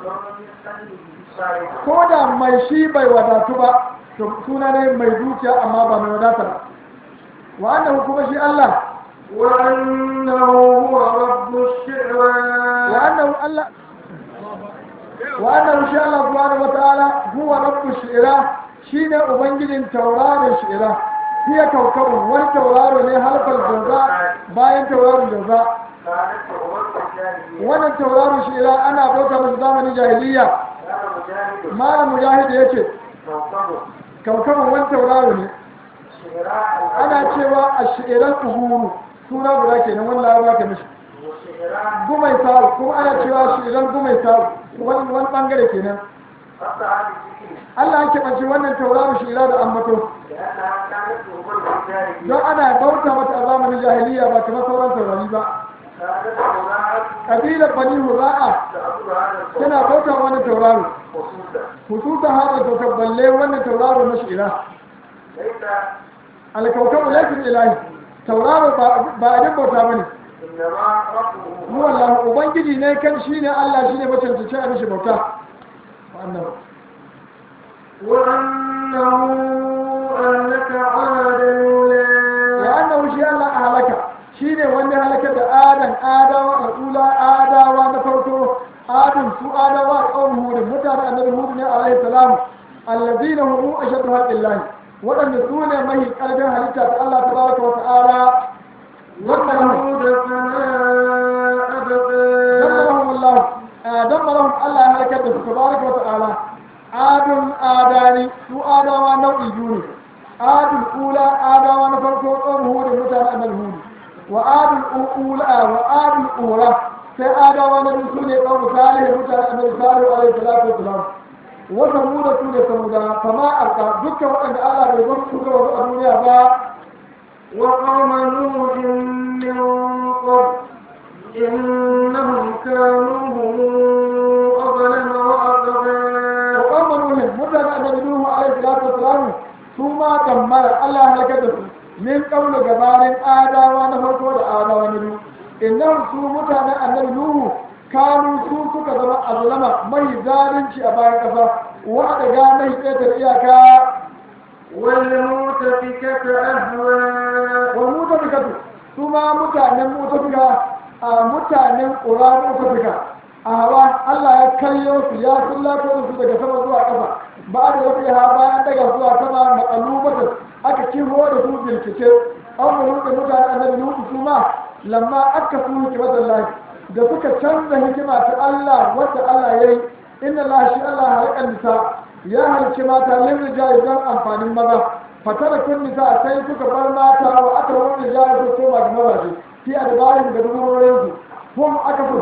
ko da mai shi bai wadatu ba to suna ne mai dukiya amma ba mai wadata ba wa annahu kuma shi Allah
وأنه هو رب الشعرى
wa annahu Allah wa annahu shi Allah subhanahu wataala huwa rabbu shi'ra shine ubangijin tauraron shi'ra hiya kaukabun wani tauraro ne halkar jaza bayan tauraron jaza
كانت عمر الجاهلية
wannan tauraron shi'ra ana bauta masa zamanin jahiliya
كان مجاهد
malam mujahid yace
كوكب
kaukabun wani tauraro ne
شعراء
ana cewa a shi'iran uhuru suna guda kenan wani laraba ka mishi
وشعراء
gumai saru kuma ana cewa shi'iran gumai saru wani wani bangare kenan
قطع بذكر
Allah ya keɓance wannan tauraro shi'ira da ambato
لأنها كانت عمر الجاهلية
don ana bauta mata a zamanin jahiliya ba kamar sauran taurari ba
كانت هناك
kabilar bani hura'a
تعبد هذا الصوت
tana bauta wa wannan tauraro
خصوصا
hususan hada to balle wannan tauraro na shi'ira
ليس
alkaukabu laifin ilahi tauraro ba- ba abin bauta bane
إنما ربه
mu wallahu ubangiji ne kan shine Allah shine macancanci a mishi bauta wannan
وأنه أهلك عادا
ya annahu shi Allah a halaka shine wanda halaka da adan adawa al'ula adawa na farko adun su adawa qaum hud mutane annabi hud ne alaihi salam allazina hum ashaddu haqqillahi wadanda su ne mahi kalbin halitta ta Allah tabaraka wa ta'ala wannan
وثمود فما أبقى
dammarahum Allah dammarahum Allah ya halaka da su tabaraka wa ta'ala adun adani su adawa nau'i biyu ne adul ula adawa na farko qaum hud mutane annabi hud wa adul ula wa adul ura sai adawa na biyu sune qaum salih mutane annabi salih alaihi salatu wassalam wa samuda su ne samuda fama alqa dukkan waɗanda Allah bai bar su ga wasu a duniya ba
وقوم نوح من قبل إنهم كانوا هم أظلم وأطغى
وقوم نوح متى النبي نوح عليه الصلاه والسلام ثم دمر الله هلكته من قبل جبال آداوا نفرقوا آداوا نبي إنهم سو متى النبي نوح كانوا سو suka zama azlama mai zalunci a bayan ƙasa wa daga mai ƙetar iyaka
والمؤتفكة أهوى
wa mutafikatu su ma mutanen mutafika a mutanen ƙura mutafika a hawa Allah ya karyo su ya sullato su daga sama zuwa ƙasa ba da wasu ha bayan daga zuwa sama makalubata aka kiho da su birkice an mu da mutanen annabi nuhu su ma lamma aka su hikimatan lahi da suka canza hikima ta Allah wanda Allah ya yi inna Allah shi Allah halakan nisa ya halicci mata lin rijali don amfanin maza fatara kun nisa sai suka bar mata wa aka wani rijali su koma ga mazaje fi adbarin da duburorin su hum aka fi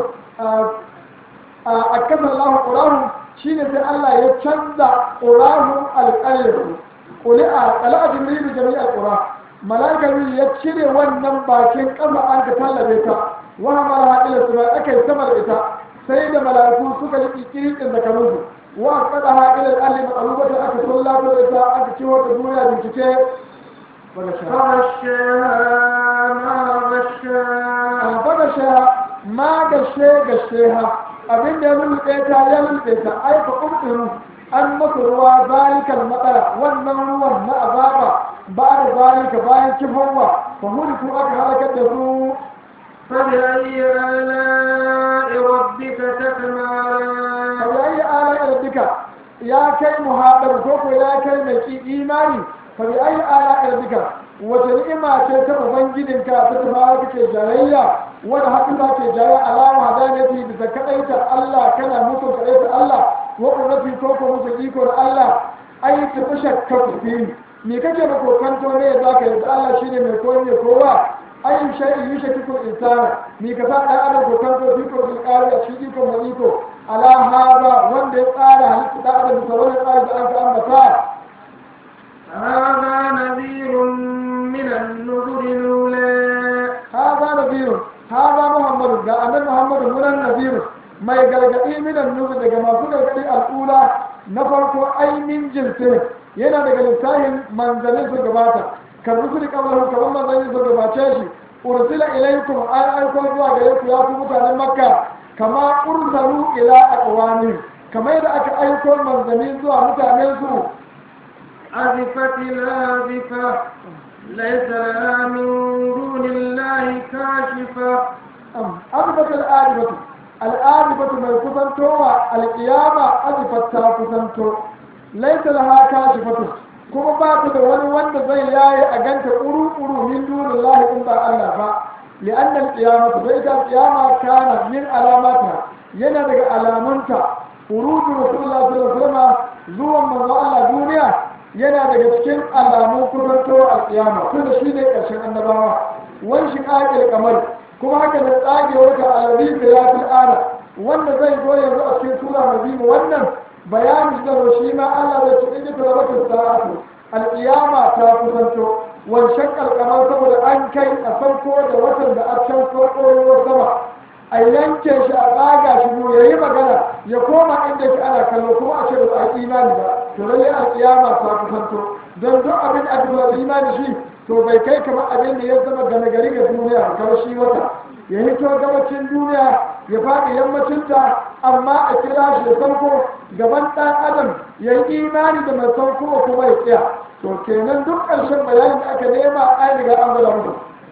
a kasar Allah ƙurahu shine sai Allah ya canza ƙurahu alƙaryarsu ƙuli a ƙala'a jibrilu jami'ar ƙura malaka ya cire wannan bakin ƙasa an ka tallabe ta wa hamala ila sama aka yi sama da ita sai da mala'iku suka yi kirkin da kanunsu wa kada ha ila al-alli maqlubatan aka sallato da ita aka ciwo ta duniya bincike daga sha
فغشاها ما غشاها
daga sha ma gashe gashe ha abin da ya lulluɓe ta ya lulluɓe ta ai fa umtiru an masa ruwa zalikal matsala wannan ruwan na azaba ba da zalika bayan kifowa fa huliku aka halakar da su
فبأي آلاء ربك تتمارى
فبأي آلاء ربك يا كي محاضر كوكو يا كي مكي إيماني فبأي آلاء ربك وتنئما تتم بنجدك تتبارك جارية ولا حقا جارية على وحدانيتي بزكاية الله كان مسلم كأيت الله وقرتي كوكو مسلميكو الله أي تفشك كفين me kake da kokanto ne za ka yarda Allah shine mai koyi mai kowa ayin shay'in yushkiku insana me ka sa dan adam kokanto fi ko bil qari a cikin ko maziko ala hada wanda ya tsara halitta da adam da wani tsari da an ka ambata
هذا نذير من النذر الأولى
hada nabiyyu hada muhammadu ga annabi muhammadu munan nabiyyu mai gargadi minan nuzur daga masu gargadi al'ula na farko ainihin jinsin yana daga littafin manzannin su gabata kan rusuli kamar kamar manzannin su gabace shi ursila ilaikum an aiko zuwa gare ku ya ku mutanen makka kama ursalu ila aqwami kamar yadda aka aiko manzanni zuwa mutanen su
أزفت الآزفة ليس لها من دون الله كاشفة
azifat al'adibatu al'adibatu mai kusantowa alƙiyama azifat ta kusanto laisa laha kashifatu kuma ba ta da wani wanda zai yaye a ganta uru-uru min dunin lahi in ba Allah ba li'anna al-qiyamatu bai ta qiyama kana min alamata yana daga alamunta urudu rasulullah sallallahu alaihi wasallam zuwan manzo Allah duniya yana daga cikin alamun kusantowa al-qiyama kuma shine ƙarshen annabawa wanshin aqil kamar kuma haka da tsage wata alabi da ya fi ara wanda zai zo yanzu a cikin sura mazimu wannan bayanin da shi ma Allah zai ci inda tarabatin sa'atu al-qiyama ta kusanto wancan kalkamar saboda an kai a farko da watan da a can farko sama a yanke shi a tsaga shi ya yi magana ya koma inda shi ana kallo kuma a ce ba a imani ba to lalle al-qiyama ta kusanto don duk abin da aka imani shi to bai kai kamar abin da ya zama gane gari ga duniya kamar shi wata ya hito gabacin duniya ya faɗi yammacinta amma a kira shi da sauko gaban ɗan adam ya yi imani da mai sauko kuma ya tsaya to kenan duk ƙarshen bayanin da aka nema an riga an gwada musu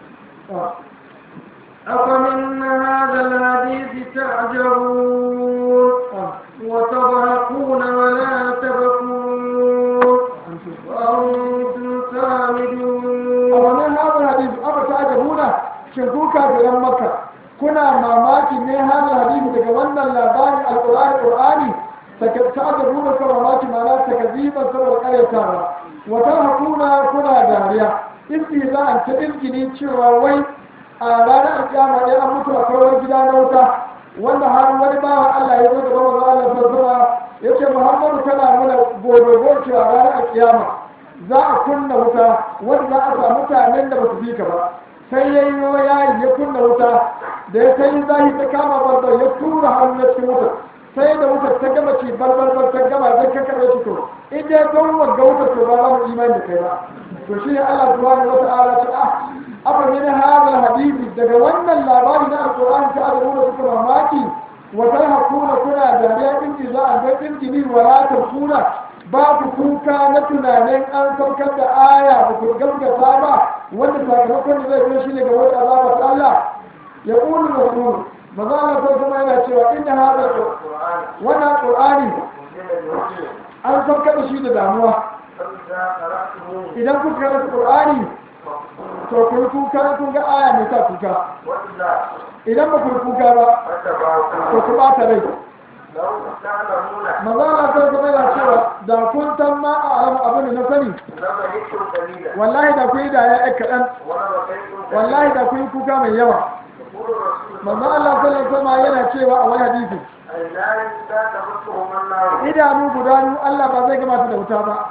أفمن هذا الحديث تعجبون وتضحكون ولا تبكون وأنتم سامدون
wannan hadin hadisi aka ta ajabuna shin ku kafiran makka kuna mamaki ne hadin hadisi daga wannan labarin alqur'ani qur'ani ta ajabuna ka mamaki mana ta kaziban saboda karyatawa wa tarhaquna kuna dariya istihza'an ta izgini cewa wai a ranar alkiyama ɗaya an mutu a kawai gida na wuta wanda har wani bawan Allah ya zo da bawan Allah sassama ya ce Muhammadu kana mana gobe cewa ranar alkiyama za a kunna wuta wanda za a samu mutanen da ba su bi ka ba sai ya yi yayi ya kunna wuta da ya kai zahi ta kama barbar ya tura hannu na cikin wuta sai da wutar ta gama ci barbar ta gama zai ka karɓe shi to in dai don wagga wutar to ba za mu imani da kai ba to shi ne Allah subhanahu wa ta'ala ta ah afa min hadha hadisi daga wannan labari na alqur'ani ta adabu da suka mamaki wa tarhaquna kuna dariya inji za a ga injini wala kuna ba ku kuka na tunanin an saukar da aya ba ku gaskata ba wanda sakamakon da zai zo shi ne ga wata azaba ta Allah ya ƙulu da ƙulu maza Allah sai kuma yana cewa inda hada wannan qur'ani an saukar da shi da damuwa idan kuka karanta qur'ani to ku yi kuka kun ga aya mai sa kuka idan ba ku yi kuka ba to ku ɓata rai maza na sai kuma yana cewa da kun san ma a alamu abin da na sani wallahi da kun yi da ya kaɗan wallahi da kun yi kuka mai yawa maza Allah sallallahu alaihi yana cewa a wani hadisi idanu guda biyu Allah ba zai gama su da wuta ba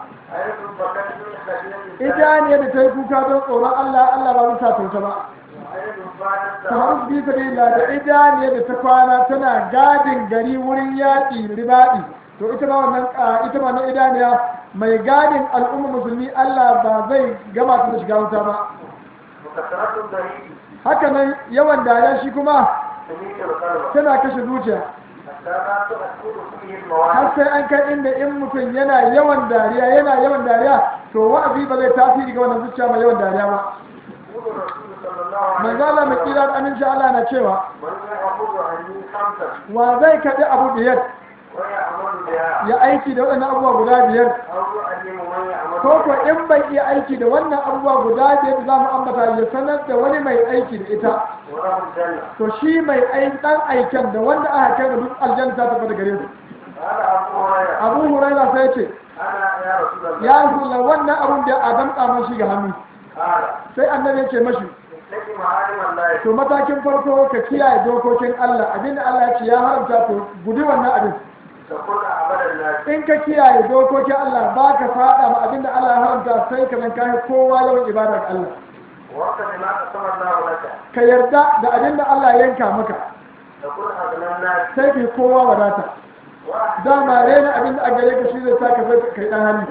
idaniyar da ta yi kuka don tsoron Allah Allah ba zai sa ta wuta ba kamar bi sabilillah da idaniyar da ta kwana tana gadin gari wurin yaƙi ribaɗi to ita ma wannan a, ita ma na idaniya mai gadin al'umma musulmi Allah ba zai gama ta da shiga wuta ba
وكثرة الضريب
haka nan yawan dariya shi kuma
تميت القلب
tana kashe zuciya
حتى لا تؤثر فيه
har
المواعظ
sai an kai inda in mutum yana yawan dariya yana yawan dariya to wa'azi ba zai tasiri ga wannan zuciya mai yawan dariya ba
يقول الرسول صلى الله عليه
manzo Allah mai kira da aminci Allah na cewa
من يأخذ عني خمسا
wa zai kaɗi abu biyar
ويعمل بها
ya aiki da waɗannan abubuwa guda biyar
أو يعلم من يعمل
ko ko
بها
in bai iya aiki da wannan abubuwa guda biyar da za mu ambata ya sanar da wani mai aiki da ita
وله الجنة
to shi mai aiki dan aiken da wanda aka kai da duk aljanna ta tafi da gare su
قال أبو هريرة
abu huraira sai ce
أنا يا رسول الله
ya rasulullah wannan abun da adam kama shi ga hannu
قال
sai annabi ya ce mashi
اتق محارم الله
to matakin farko ka kiyaye dokokin Allah abinda Allah ya ce ya haramta to guji wannan abin
تكون أعبد الناس
in ka kiyaye dokokin Allah ba ka faɗa ma abinda Allah ya haramta sai ka zan kai kowa yawan ibada ga Allah
وقت ما قسم الله لك
ka yarda da abinda Allah ya yanka maka
تكون أغنى الناس
sai ka yi kowa wadata
وأحسن
dama rena abinda a gare ka shi zai sa ka sai kai dan hannu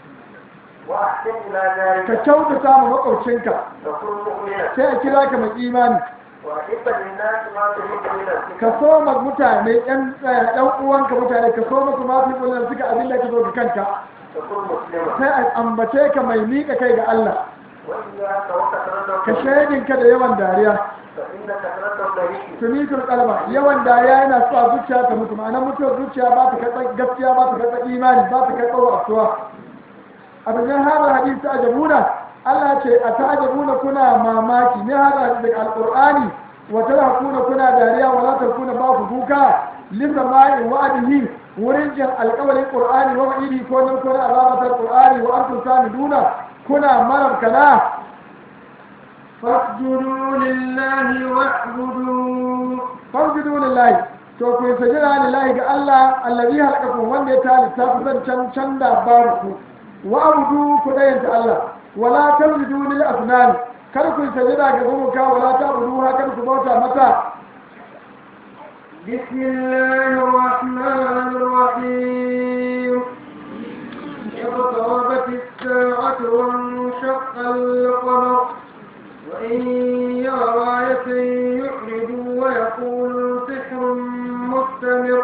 وأحسن إلى
ka
ذلك
kyautata ma makwabcinka
تكون مؤمنا
sai a kira ka mai imani
وأحب للناس ما تحب لنفسك
ka so ma mutane yan yan uwanka mutane ka so masu ma fi kullum suka abin da ka zo ga kanka
تكون مسلما
sai a ambace ka mai miƙa kai ga Allah
وإياك وكثرة
ka
الضريب
shaidinka da yawan dariya
فإن كثرة الضريب
tumitul kalba yawan dariya yana sa zuciya ta mutu ma'ana mutuwar zuciya ba ta karɓar gaskiya ba ta karɓar imani ba ta karɓar wasuwa a cikin hadar hadisi ta ajabuna Allah ce a ta ajabuna kuna mamaki ne hadar hadisi daga alƙur'ani wa tarhaquna kuna dariya wa la tarkuna ba ku kuka lisa ma'in wa'adihi wurin jin alƙawarin qur'ani wa wa'idi ko nan kuna azabatar qur'ani wa antum samiduna kuna marabkana
فاسجدوا لله واعبدوا
farjidu lillahi to ku sajira lillahi ga Allah allazi halakakum wanda ya talita ku zan can can da babu ku wa abudu ku dayanta Allah wala tarjidu lil asnan kar ku sajira ga gumuka wala ta'budu ha kar ku bauta mata
بسم الله الرحمن الرحيم اقتربت الساعة وانشق القمر وإن يروا آية يعرضوا ويقولوا سحر مستمر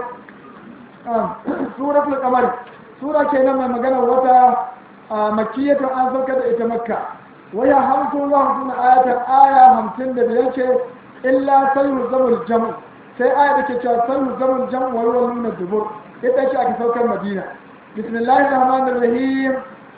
suratul qamar sura kenan mai magana wata makkiyatu an sauka da ita makka waya hamsin wa hamsin ayatan aya hamsin da biyar ce illa sayyu zamul jam'u sai aya da ke cewa sayyu zamul jam'u wa huwa nuna dubur ita ce aka saukar madina bismillahir rahmanir rahim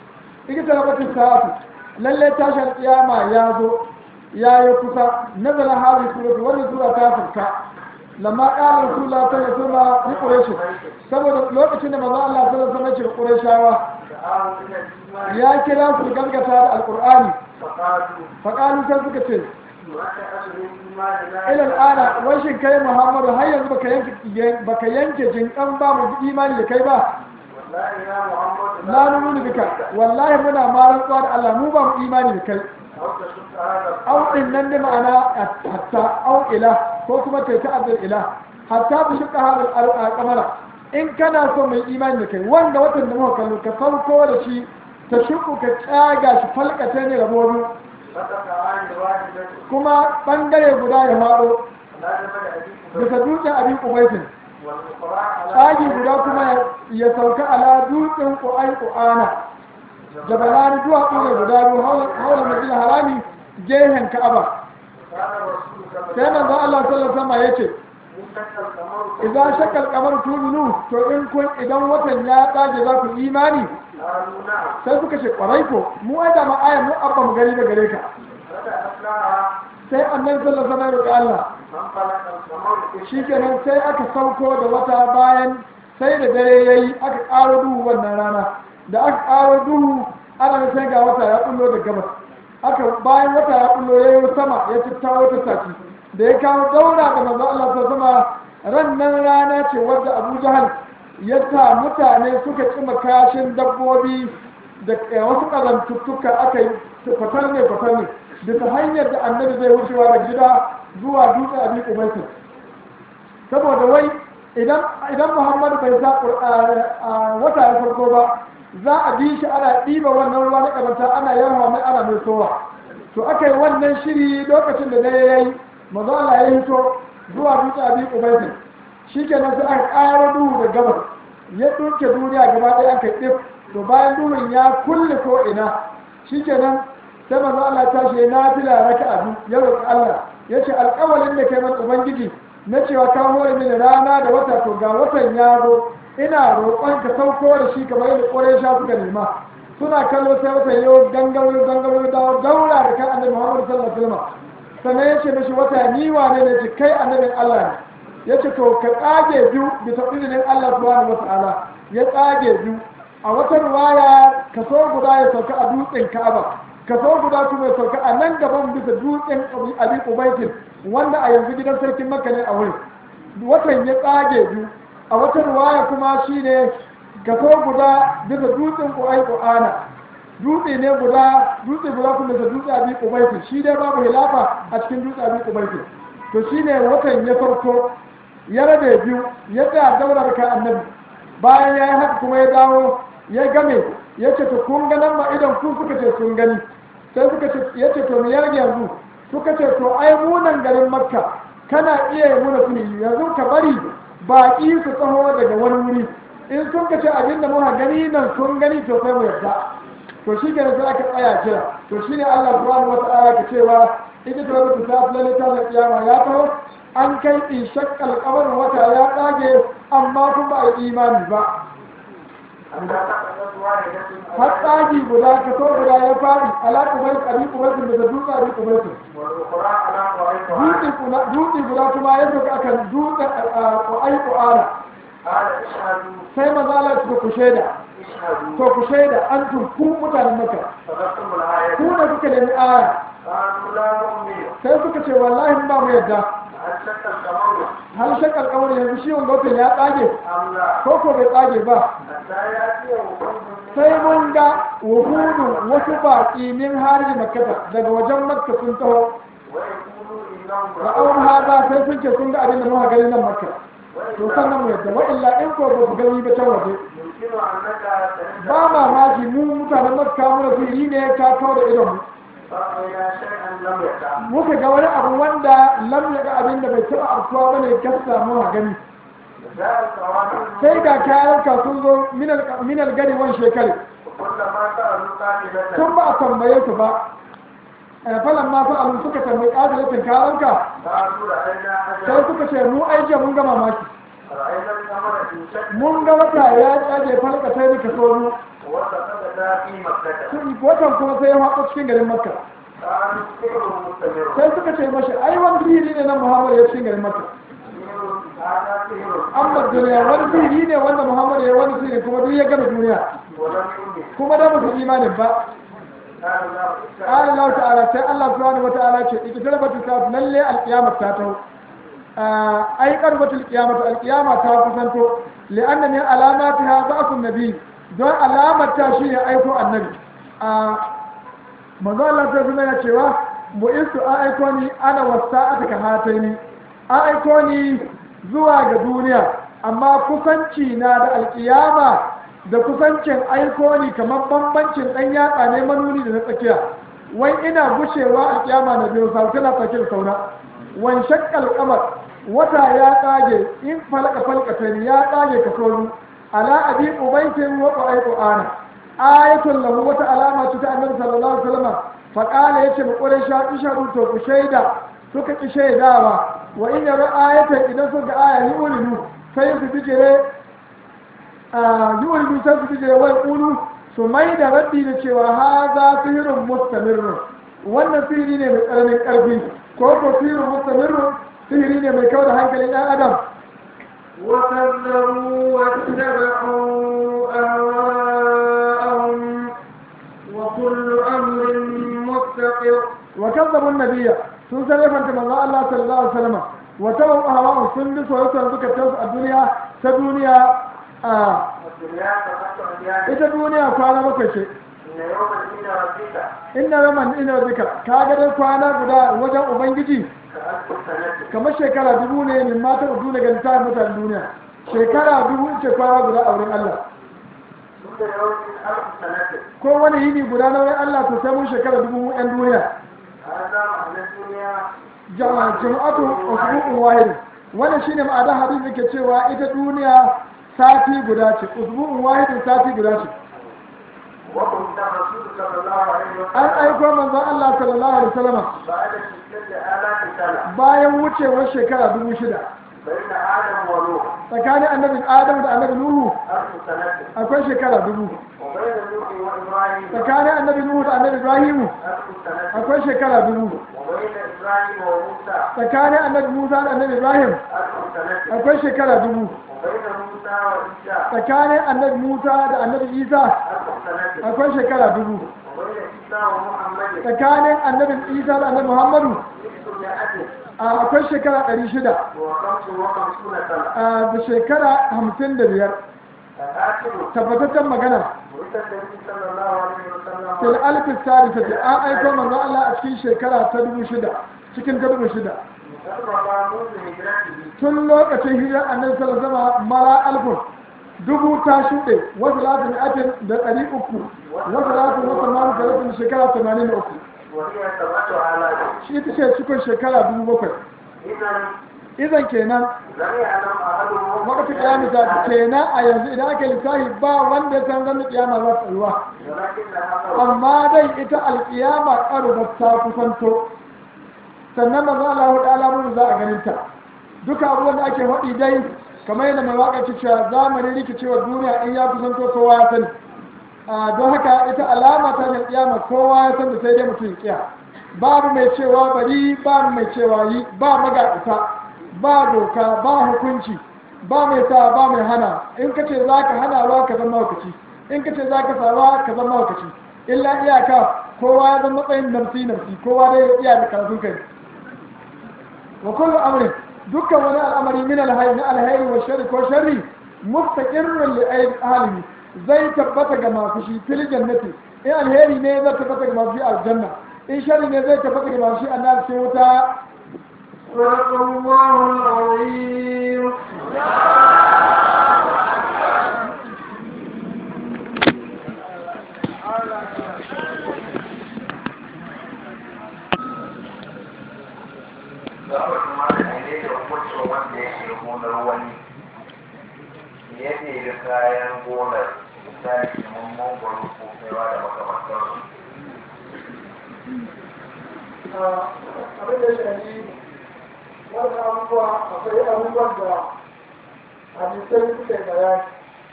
ita rabatin sa'atu lalle tashar kiyama ya zo ya yi kusa nazala hadhihi suratu wannan sura ta sauka lamma qala rasulullah sallallahu alaihi wasallam ni quraish saboda lokacin da manzo Allah sallallahu alaihi wasallam ya ce qurayshawa
دعاهم إلى الإيمان
ya kira su gaskata da alqur'ani
فقالوا
fa qalu sai suka ce
ما تأخذ الإيمان لا
ila al'ana wai shin kai Muhammadu har yanzu baka yanke baka yanke jinkan ba mu imani da kai ba
والله يا محمد
la nunu bika wallahi muna ma rantsuwa da Allah mu ba mu imani da kai
أو تشك هذا
au din nan da ma'ana hatta au ila ko kuma ta ta'addar ila hatta bi shi hadal al-qamara in kana so mai imani da kai wanda watan da muka kallo ka farko da shi ta shuku ka tsaga shi falkata ne rabobi
فتك عن الواحدة
kuma bangare guda ya faɗo
لا جبل أبيك
bisa dutsen abin kubaitin
والأخرى على
tsagi guda kuma ya sauka ala dutsen ƙu'ai ƙu'ana jabalani duwatsu ne guda biyu haula masjid harami gehen ka'aba
قال الرسول صلى
sai
الله
manzo Allah sallallahu alaihi wasallam yace
إن شك القمر
idan shakal kamar tuminu to in kun idan watan ya tsage za ku imani
قالوا نعم
sai suka ce kwarai ko mu ai da ma ayan mu abba mu gari da gare ka
فتأتناها
sai annabi sallallahu alaihi wasallam ya roki Allah
فانطلق القمر
shikenan sai aka sauko da wata bayan sai da dare yayi aka ƙaro duhu wannan rana da aka ƙaro duhu ana sai ga wata ya kullo da gabas aka bayan wata ya kullo yayi sama ya tattawo ta tafi da ya kawo daura da manzo Allah sallallahu alaihi wasallam ran nan rana ce wadda Abu Jahal ya sa mutane suka cima kashin dabbobi da wasu ƙazantuttuka aka yi fatar ne fatar ne bisa hanyar da annabi zai wucewa da gida zuwa dutse abin ubaitin saboda wai idan idan muhammadu bai sa a wata ya farko ba za a bi shi ana ɗiba wannan ruwa na ƙazanta ana yarwa mai ana mai sowa to aka yi wannan shiri lokacin da dare ya yi maza Allah ya hito zuwa dutse abi ubaitin shi kenan sai aka ƙara duhu da gabas ya ɗauke duniya gaba ɗaya aka yi ɗif to bayan duhun ya kulle ko ina shi kenan sai maza Allah ta shi na fila raka abu ya roƙi Allah ya ce alƙawalin da kai mana ubangiji na cewa ka hore mini rana da wata to ga watan ya zo ina roƙon ka sauko da shi kamar yadda ƙwarai sha suka nema suna kallo sai watan yau gangaro gangaro da daura da kan annabi Muhammad sallallahu alaihi wasallam sannan ya ce mishi wata ni wane ne ce kai annabin Allah ne ya ce to ka tsage biyu bisa izinin Allah subhanahu wa ta'ala ya tsage biyu a wata ruwaya kaso guda ya sauka a dutsen Ka'aba kaso guda kuma ya sauka a nan gaban bisa dutsen Abi Ubaitin wanda a yanzu gidan sarkin Makka ne a wurin watan ya tsage biyu a wata ruwaya kuma shine kaso guda bisa dutsen Qu'ai Qu'ana dutse ne guda dutse guda kuma da dutse Abi Ubaitin shi dai babu hilafa a cikin dutse Abi Ubaitin to shine watan ya farko ya rabe biyu ya tsaya daular ka annabi bayan ya yi haka kuma ya dawo ya game ya ce to kun ga nan ma idan ku suka ce sun gani sai suka ce ya ce to mu yarge yanzu suka ce to ai munan garin makka kana iya yi muna suni yanzu ka bari baƙi su tsaho daga wani wuri in sun ka ce abin da muka gani nan sun gani to sai mu yarda to shi ke sai aka tsaya kira to shi ne Allah subhanahu wa ta'ala ka cewa ita ta rubuta ta lalle ta da kiyama ya taho an kai in shakkal kamar wata ya tsage amma kuma ba a imani ba har tsagi guda ka so guda ya faɗi ala kubai abi kubaitin daga dutse abi kubaitin dutse guda kuma ya zo akan dutsen ƙwa'ai ƙwa'ara sai mazala su ku shaida to ku shaida an turku mutanen maka ku da kuka nemi aya sai suka ce wallahi ba mu yadda hal shakar kamar yanzu shi wanda watan ya tsage ko ko bai tsage ba sai mun ga wuhudu wasu baƙi min harin makkata daga wajen makka sun taho da awon haza sai sun ce sun ga abin da muka gani nan makka to sannan mu yadda wa illa in ko ba su gani ba can waje ba mamaki mu mutanen makka muna fili ne ka kawo da idon mu muka ga wani abu wanda lam ya ga abin da bai taɓa afkuwa ba ne gasta mu gani sai ga kayan ka sun zo minal gari wani shekari tun ba a tambaye su ba falan ma fa alu suka tambayi adalatin kayanka sai suka ce mu aiki mun gama maki mun ga wata ya tsage falka sai muka so watan kuma sai ya haɗo cikin garin makka sai suka ce mashi ai wani sihiri ne na muhammad ya cikin garin makka amma duniya wani sihiri ne wanda muhammad ya wani sihiri kuma duk ya gama duniya kuma da musu imanin ba قال الله تعالى سي الله سبحانه وتعالى اقتربت الساعة للي القيامة تاتو أي قربت القيامة القيامة تاكسنتو لأن من علاماتها ضعف النبي دون علامة تاشيه أيكو النبي manzo Allah ta zama ya cewa mu isu a aiko ni ana wasa aka ka hataini a aiko ni zuwa ga duniya amma kusanci na da alkiyama da kusancin aiko ni kamar bambancin ɗan yatsa ne manuni da na tsakiya wai ina gushewa alkiyama na biyu sau tana tsakiyar sauna wan shakkal kamar wata ya tsage in falka falka ya tsage ka sauru ala abi ubaitin wa qaiqu ana ayatul lahu wata alama ce ta annabi sallallahu alaihi wasallam fa qala yace mu qure sha ishadu to ku shaida suka ki shaidawa wa in yara ayatan idan suka aya yi ulinu sai su bijire yi ulinu sai su bijire wai ulu su mai da raddi da cewa haza sihirun mustamirrun wannan sihiri ne mai tsananin karfi ko ko sihirun mustamirrun sihiri ne mai kawo da hankalin ɗan adam
وكذبوا واتبعوا أهواءهم وكل أمر مستقر
وكذبوا النبي sun sarrafanta manzo Allah sallallahu alaihi wasallam wa tabu hawa sun bi soyayya suka tafi a duniya ta duniya a ita duniya kwana bakwai ce inna raman ina bika ka ga dai kwana guda wajen ubangiji kamar shekara dubu ne min mata uku daga littafin mutanen duniya shekara dubu ce kwana guda a wurin Allah
كل يوم ألف سنة
ko wani yini guda na wurin Allah to sai mun shekara dubu mu ɗan duniya
هذا معنى الدنيا
jama'a jama'atu usbu'un wahid wannan shine ma'ana hadisi ke cewa ita duniya sati guda ce usbu'un wahidin sati guda ce
وكنت الرسول صلى الله عليه
an
وسلم
aiko manzon Allah sallallahu alaihi wasallam
بعد ستة آلاف سنة
bayan wucewar shekara dubu shida
بين آدم ونوح
tsakanin annabi Adam da annabi Nuhu
ألف سنة
akwai shekara dubu
وبين نوح وإبراهيم
tsakanin annabi Nuhu da annabi Ibrahimu
ألف سنة
akwai shekara dubu
وبين إبراهيم وموسى
tsakanin annabi Musa da annabi Ibrahim
ألف سنة
akwai shekara dubu
وبين موسى وعيسى
tsakanin annabi Musa da annabi Isa
ألف سنة
akwai shekara dubu
وبين عيسى ومحمد
tsakanin annabi Isa da annabi Muhammadu
ستمائة
a akwai shekara ɗari shida
وخمس وخمسون سنة
a da shekara hamsin da biyar
الآخر
tabbataccen magana
ولد النبي صلى الله عليه وسلم
fil alfis sadisati an aiko manzo Allah a cikin shekara ta dubu shida cikin ta dubu shida
جرب منذ هجرته
tun lokacin hijirar annabi sallallahu alaihi wasallam mala alfun dubu ta shuɗe wasu latin atin da ɗari uku wasu latin wasu mamu talatin shekara tamanin da uku
وهي سبعة آلاف
shi ita ce cikin shekara dubu bakwai
إذا
idan kenan
لم يعلم أحدهم
wakati kiyama ta kenan a yanzu idan aka lissafi ba wanda ya san ranar kiyama za ta tsayuwa
ولكن هذا
amma dai ita alkiyama ƙarubar ta kusanto sannan manzo Allah hudu alamun za a ganin ta duka abubuwan da ake faɗi dai kamar yadda mai waƙa ke cewa zamanin rikicewar duniya in ya kusanto kowa ya sani a don haka ita alama ta da kiyama kowa ya san da sai dai mutum ya kiya babu mai cewa bari babu mai cewa yi ba magaɗita ba doka ba hukunci ba mai sa ba mai hana in ka ce za ka hana ba ka zama hukaci in ka ce za ka sa ba ka zama hukaci illa iyaka kowa ya zama matsayin namsi namsi kowa dai ya iya da karatun kai wa kullu amrin dukkan wani al'amari min alhayy na alhayy wa sharri ko sharri mustaqirrun li ahlihi zai tabbata ga masu shi fil jannati in alheri ne zai tabbata ga masu shi aljanna in sharri ne zai tabbata ga masu shi annar sai wuta
صدق الله العظيم
za mu kuma da ne da hukuncin wanda ya ke gonar wani ya ɗebi kayan gonar misali kamar mangwaro ko kaiwa da makamantarsu
abin da shafi wannan abubuwa akwai abubuwan da hadisai suka yi bayani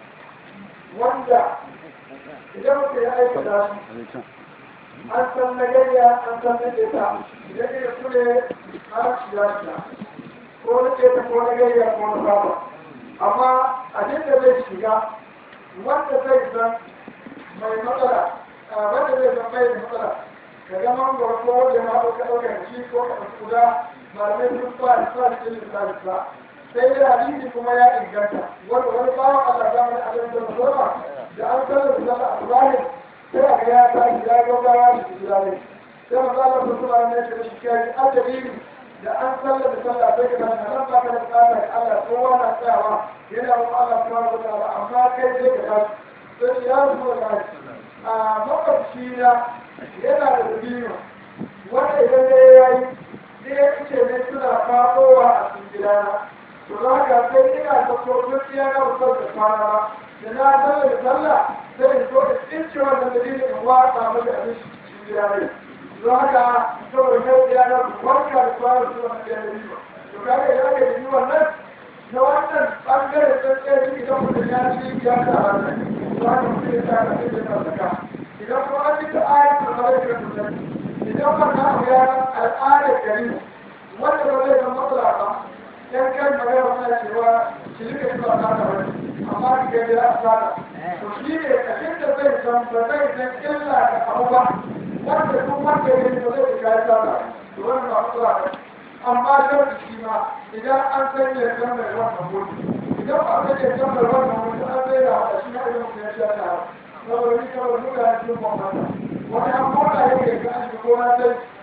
wanda idan mutum ya aikata su an san na gayya an san na ƙeta idan ya kule an shiga shiga ko na ƙeta ko na gayya ko na saba amma abin da zai shiga wanda zai san mai matsala wanda zai san mai matsala ka ga mangoro ko wanda ma ɗauka ɗauka da shi ko ka ɗauki guda malamai sun ba da sa da ilimin sa da sa sai da hadisi kuma ya inganta wanda wani bawan Allah da mai abin da musamman da an sallar da sallar asubahi sai a ga ya tashi ya gaugawa da su gida ne sai maza Allah sun kuma ne shi da shi kai adalili da an sallar da sallar sai ka tashi nan ba ka da bukata ga Allah kowa na tsayawa yana wa Allah subhanahu wa ta'ala amma kai sai ka tashi sai ya rasu da a makwabci na yana da dabino wanda idan ne ya yi sai ya ce ne suna faɗowa a cikin gidana to za ka sai ina da kokon iya na wutar da kwana ba da na sallar da sallah sai in so da tsince wannan dalilin in watsa maka abin shi cikin gida ne don haka saboda yau ya na warka da kwana su wannan ɗaya da biyu to kaga idan aka yi wannan na wannan ɓangaren tsantsiyar ciki don mutum ya ci ya sa wannan to haka mutum ya sa ka sai ya sa zaka idan kuma an cika ayat da kawai da mutum idan wannan abu ya al'adar gari wanda ba zai zama matsala ba yan kan magana wani cewa shi rika yi ba ta wani amma ki ga da asara to shi ne kashin da zai san ba zai san illa da abu ba wanda duk wanda ya yi ba zai ga ya tsara to wannan ba matsala ba amma sharri shi ma idan an san ya san mai wannan gudu idan ba san ya san mai wannan gudu an zai da hada shi ma idan mutum ya sha ta saboda ni kawai muka yi cikin bambanta wani an mota yake ga an shiga gona sai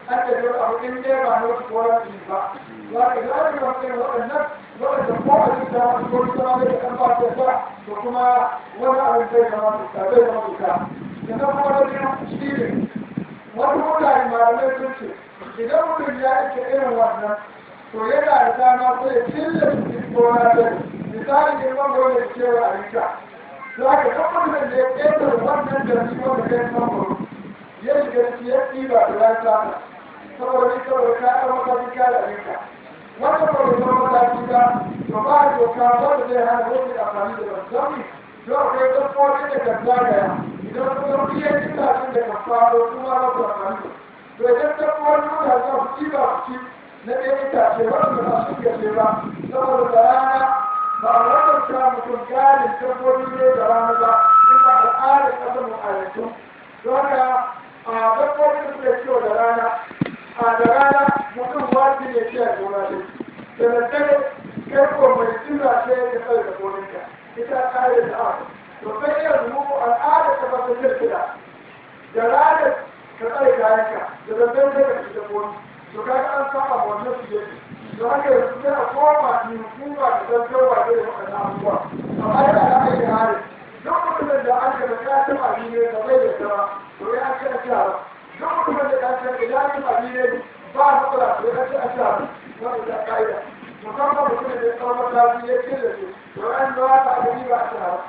an da yau abu in dai ba na wasu koran su ba za ka ga ake wasu irin waɗannan waɗanda ko a cikin da wasu ko kuma da kan ba ta sa to kuma wani abin zai zama tuka zai zama tuka sannan kuma da biyu shi ne wasu mutane malamai sun ce idan mutum ya ake irin wannan to yana da dama sai ya cilla cikin gona ta misali ne mangoro da cewa a rika za ka ga mutum da ya ƙetare wannan da shi wanda kai mangoro ya shiga ciki ya ɗiba da ya sata saboda ni saboda ka ɗan mataki ka da rika wanda ba da zama mataki ba to ba a doka wanda zai hana wani amfani da wanzami to akwai dabbobi da kan zagaya idan kuma iya itacen da kan faro kuma ba su amfani da to idan dabbobi mutane za su ci ba su ci na ɗaya itace wanda ba su gaje ba saboda da rana ba a wannan sa mutum galin dabbobi ne da rana ba in ba al'adar ƙasar mu a yanzu don haka a dabbobi da suke ciwo da rana a da rana mutum waji ne ce a gona ne da daddare kai ko mai jira ce ya tsaye da goninka ita ƙa'idar da aka to sai yanzu mu al'adar ta ba ta jirgida da ranar ka tsaye kayanka da daddare sai ka ci dabbobi to kaga an saba wannan su yake to haka yanzu sai a koma ni hukuma da gaggawa da waɗannan abubuwa amma yana da aiki hali duk mutumin da an gaba ya taɓa abi ne da bai da sama to ya ake a shara duk mutumin da ya ce idan ya taɓa abi ne ba matsala to ya ake a shara wanda ta ƙa'ida musamman mutumin da ya kawo mataki ya ce da su to an zuwa ta abi ba a shara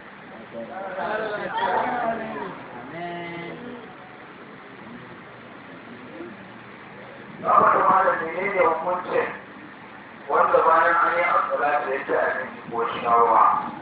Zama da malam ne ne hukuncin wanda bayan an yi asala da ya ci abinci ko shawarwa.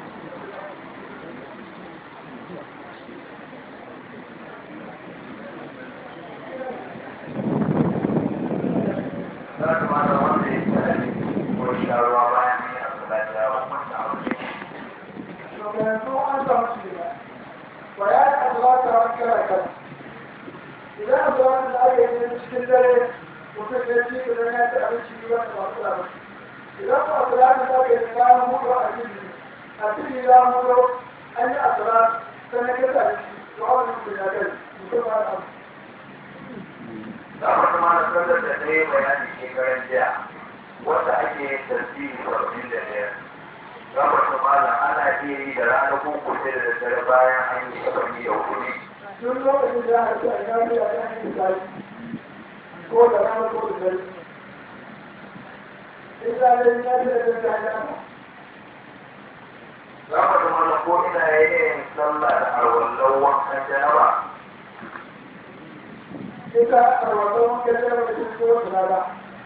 Za ta malam wanda ya ci abinci ko shawarwa bayan an yi asala da ya hukunta a wajen.
to yanzu an samu shi ne ba ya yi azalata ran kara kan idan azalata da aka yi cikin dare mutum ya ci idan ya ci abinci biyu wanda ba su da ba idan ba azalata da aka yi bayan mutu a cikin a cikin ya mutu an yi azalata sannan ya ci abinci to a wani mutum ya kai mutum ba da abu
Za mu kuma na sallar da ɗaya bayani shekaran jiya wanda ake yin tasiri saba'in da ɗaya. Za mu kuma ana iya yi da rana ko ko sai da daddare bayan an yi saba'in da hudu.
tun lokacin da aka ce a gani a kan yin zai ko da rana ko da dare in da dai ya ce da ta ya
za mu da mana ko ina yin sallah da arwallon wankan janaba
ita a wannan wankan da ba ta ko da rana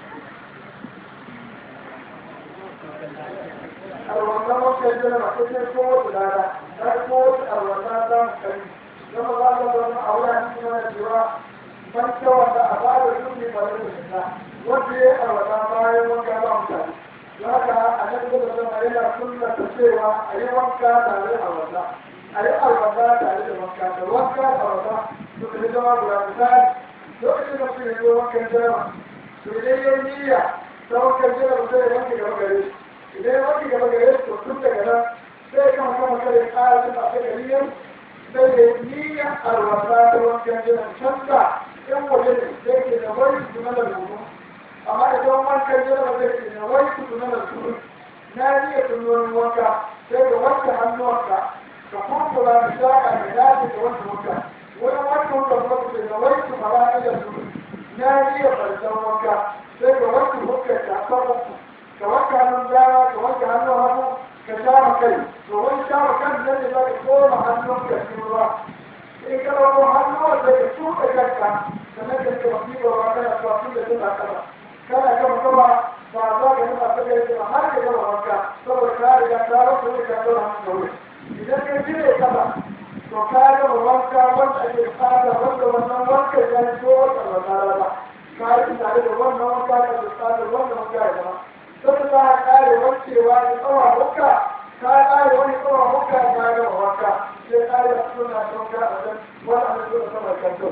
a wannan wankan da ba ta ko da rana ta ko a wannan da kai kuma ba ta da aure a cikin wannan cewa ban cewa da a ba da duk ne ba da shi wanda ya a wannan bayan wanka ba mutane haka a nan da zama yana sunna ta cewa a yi wanka tare a wata a yi alwata tare da wanka da wanka a wata su ka yi zama guda misali lokacin da su yi wankan jama to idan ya niyya ta wankan jama sai ya wanke gaba gare shi idan ya wanke gaba gare shi to tun daga nan sai ya kama kama kare ƙara tun a ta gari yau sai ya niyya alwata ta wankan jama canza yan waje ne sai ke da wani su na da rubu amma idan wankan jaraba zai ce na wai ku tuna da su na iya tunonin wanka sai ka wanke hannuwanka ka kurkura da shaƙa da dace da wanke wanka wani wanke wanka kuma ku ce na wai ku fara da su na iya farsan wanka sai ka wanke hukar ka kan uku ka wanke hannun dama ka wanke hannun hagu ka shama kai to wani shama kan nan ne za ka koma hannunka cikin ruwa in ka ɗauko hannuwan da ka tuka kanka sannan ka ce mafi ruwa kana tuwa tun da tun kasa kana gama gama ba za ka nuna ta gari ba har ka gama wanka saboda ka riga ka rasa ne ka gama hannu da wuri idan ka jire kasa to ka gama wanka wanda ake fata wanda wannan wanka ya yi ko wata wata rana ka yi tare da wannan wanka da ke fata wannan wanka ya zama sai za ka kare wankewa da tsawa wanka ka kare wani tsawa wanka ka gama wanka sai kare a suna wanka a can wani abin da sama kan to.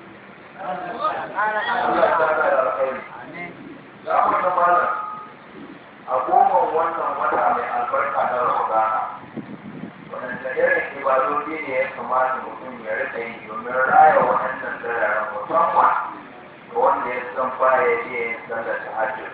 Allah ya saka da alkhairi za mu ta mana a goma wannan wata mai albarka na Ramadana wadanda irin ibadodi ne ya kamata mutum ya rika yi domin raya waɗannan dararen musamman ga wanda ya baya iya yin sallar tahajjud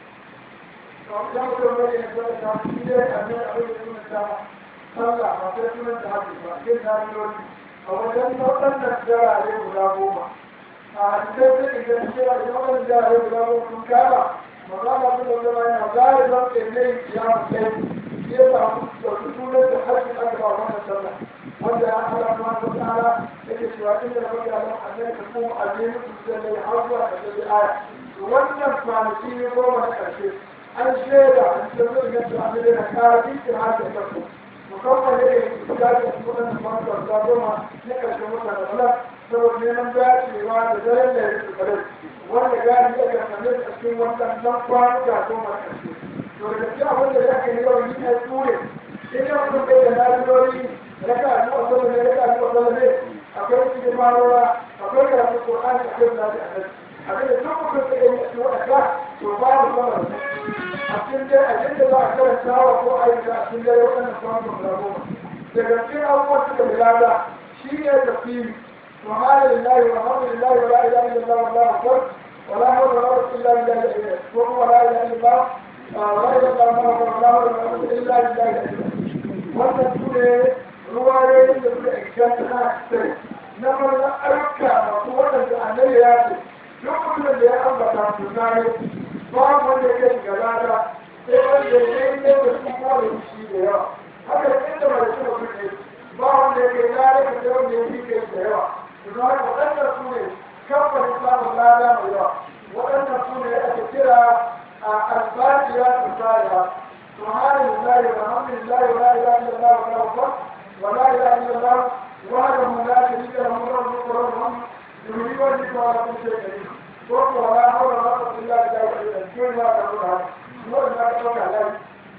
idan mutum bai yin sallar ta shi dai a ne abin da suna ta sallah ba sai sunan ta hajji ba yin nafiloli a wajen waɗannan jarare guda goma a hadisai sai idan cewa idan waɗannan jarare guda goma sun kama maza na su da zama yana zai zan ƙirne ya mutai shi ya samu ɗauki sunan da hajji aka ba wannan sallah wanda ya ala kuma ta tsara yake cewa inda na baka nan annabi ka kuma azimu su da ya hawa da da aya wannan kwanaki ne goma na ƙarshe an shaida an tabbatar da cewa annabi na kara cikin hajji da ku musamman ne da ya ce waɗannan kwanaki da goma na ƙarshen wata da bala saboda neman dacewa da daren da ya fi kare wanda gani ya kasance a cikin wannan nan kwanuka goma na ƙarshe to da gaskiya wanda ya ke yawan yi a ture in yau sun bai da lalurori raka a zuwa sallah ne raka a zuwa sallah ne akwai cikin marowa akwai karatu qur'ani akwai da a nan abin da duk mutum da yi a cikin wadaka to babu sama da a cikin dai a yadda za a karanta wa ko ayyuka a cikin dai waɗannan kwanukan guda goma daga cikin abubuwan suka milada shi ne tafsiri سبحان لله والحمد لله ولا اله الا الله والله اكبر ولا حول ولا قوه الا بالله العلي العظيم ولا اله الا الله ولا اله الا الله ولا حول ولا قوه الا بالله العلي wannan su ne ruwayoyin da suka inganta sai na farko ayyuka masu waɗanda annabi ya ce duk mutumin da ya ambata su tare ba wanda ya kai ga lada sai wanda ya kai ne da su kuma da shi da yawa haka inda ba da shi mutum ne ba wanda ya kai lada da sai wanda ya fi kai da yawa don haka waɗanda su ne kamfanin samun lada mai yawa waɗanda su ne ake kira a albashiya tsariya سبحان الله والحمد لله ولا اله الا الله ولا اكبر ولا اله الا الله وحده لا شريك له له الملك وله الحمد يحيي ويميت وعلى كل شيء قدير قلت ولا حول ولا قوه الا بالله كل ما تقولها نور ما تقول عليه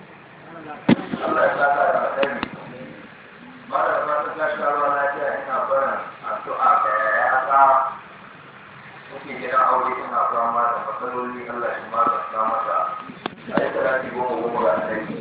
Allah ya saka da alheri mara da masu gashi ruwa lafiya ina barin addu'a ga yayata suke gidan aure ina fama da matsaloli Allah shi maganta mata a yi talafi goma goma ga alheri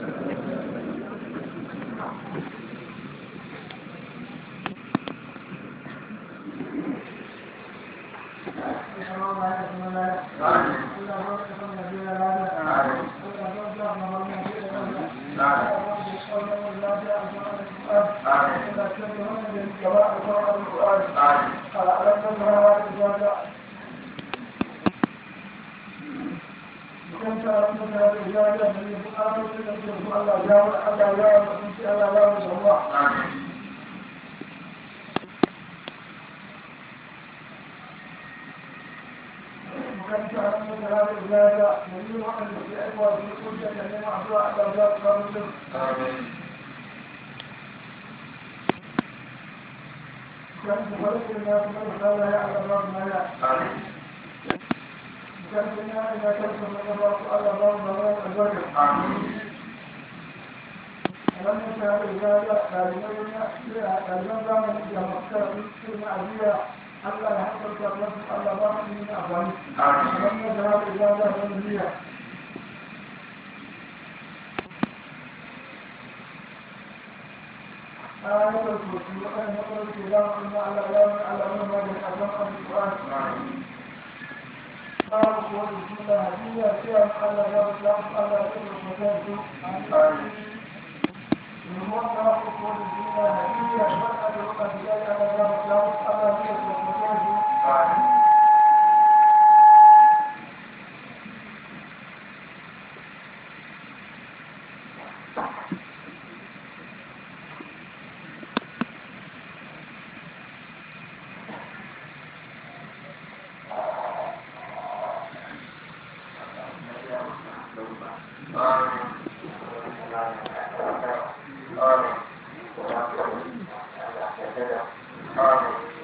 Allah ya haƙarƙa wasu Allah ba mu yi amfani. Wannan da haka ya za a yi آية الكرسي وأن يقرأ الكلام إن على يوم على يوم هذا الأذان القرآن قال قول الجملة هدية فيها على يوم الإسلام على يوم المكان الموضع قول الجملة هدية وأن يقرأ الكلام على يوم الإسلام على يوم المكان
Amin.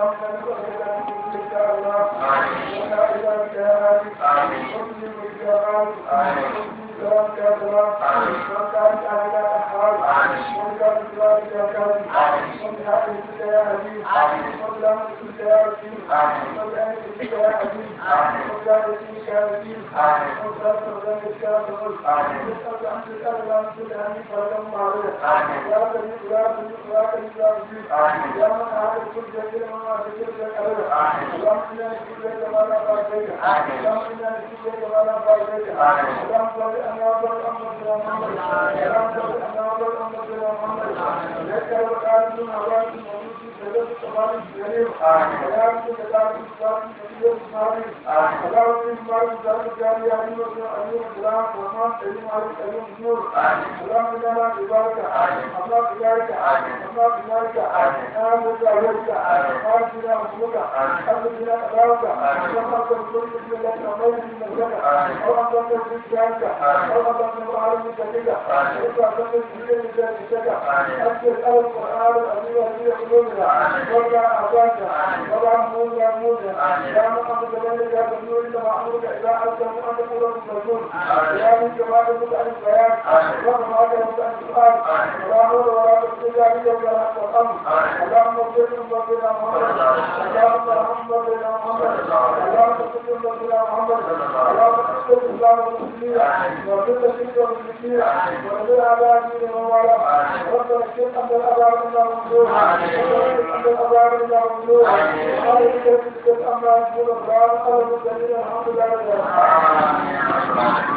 Amin.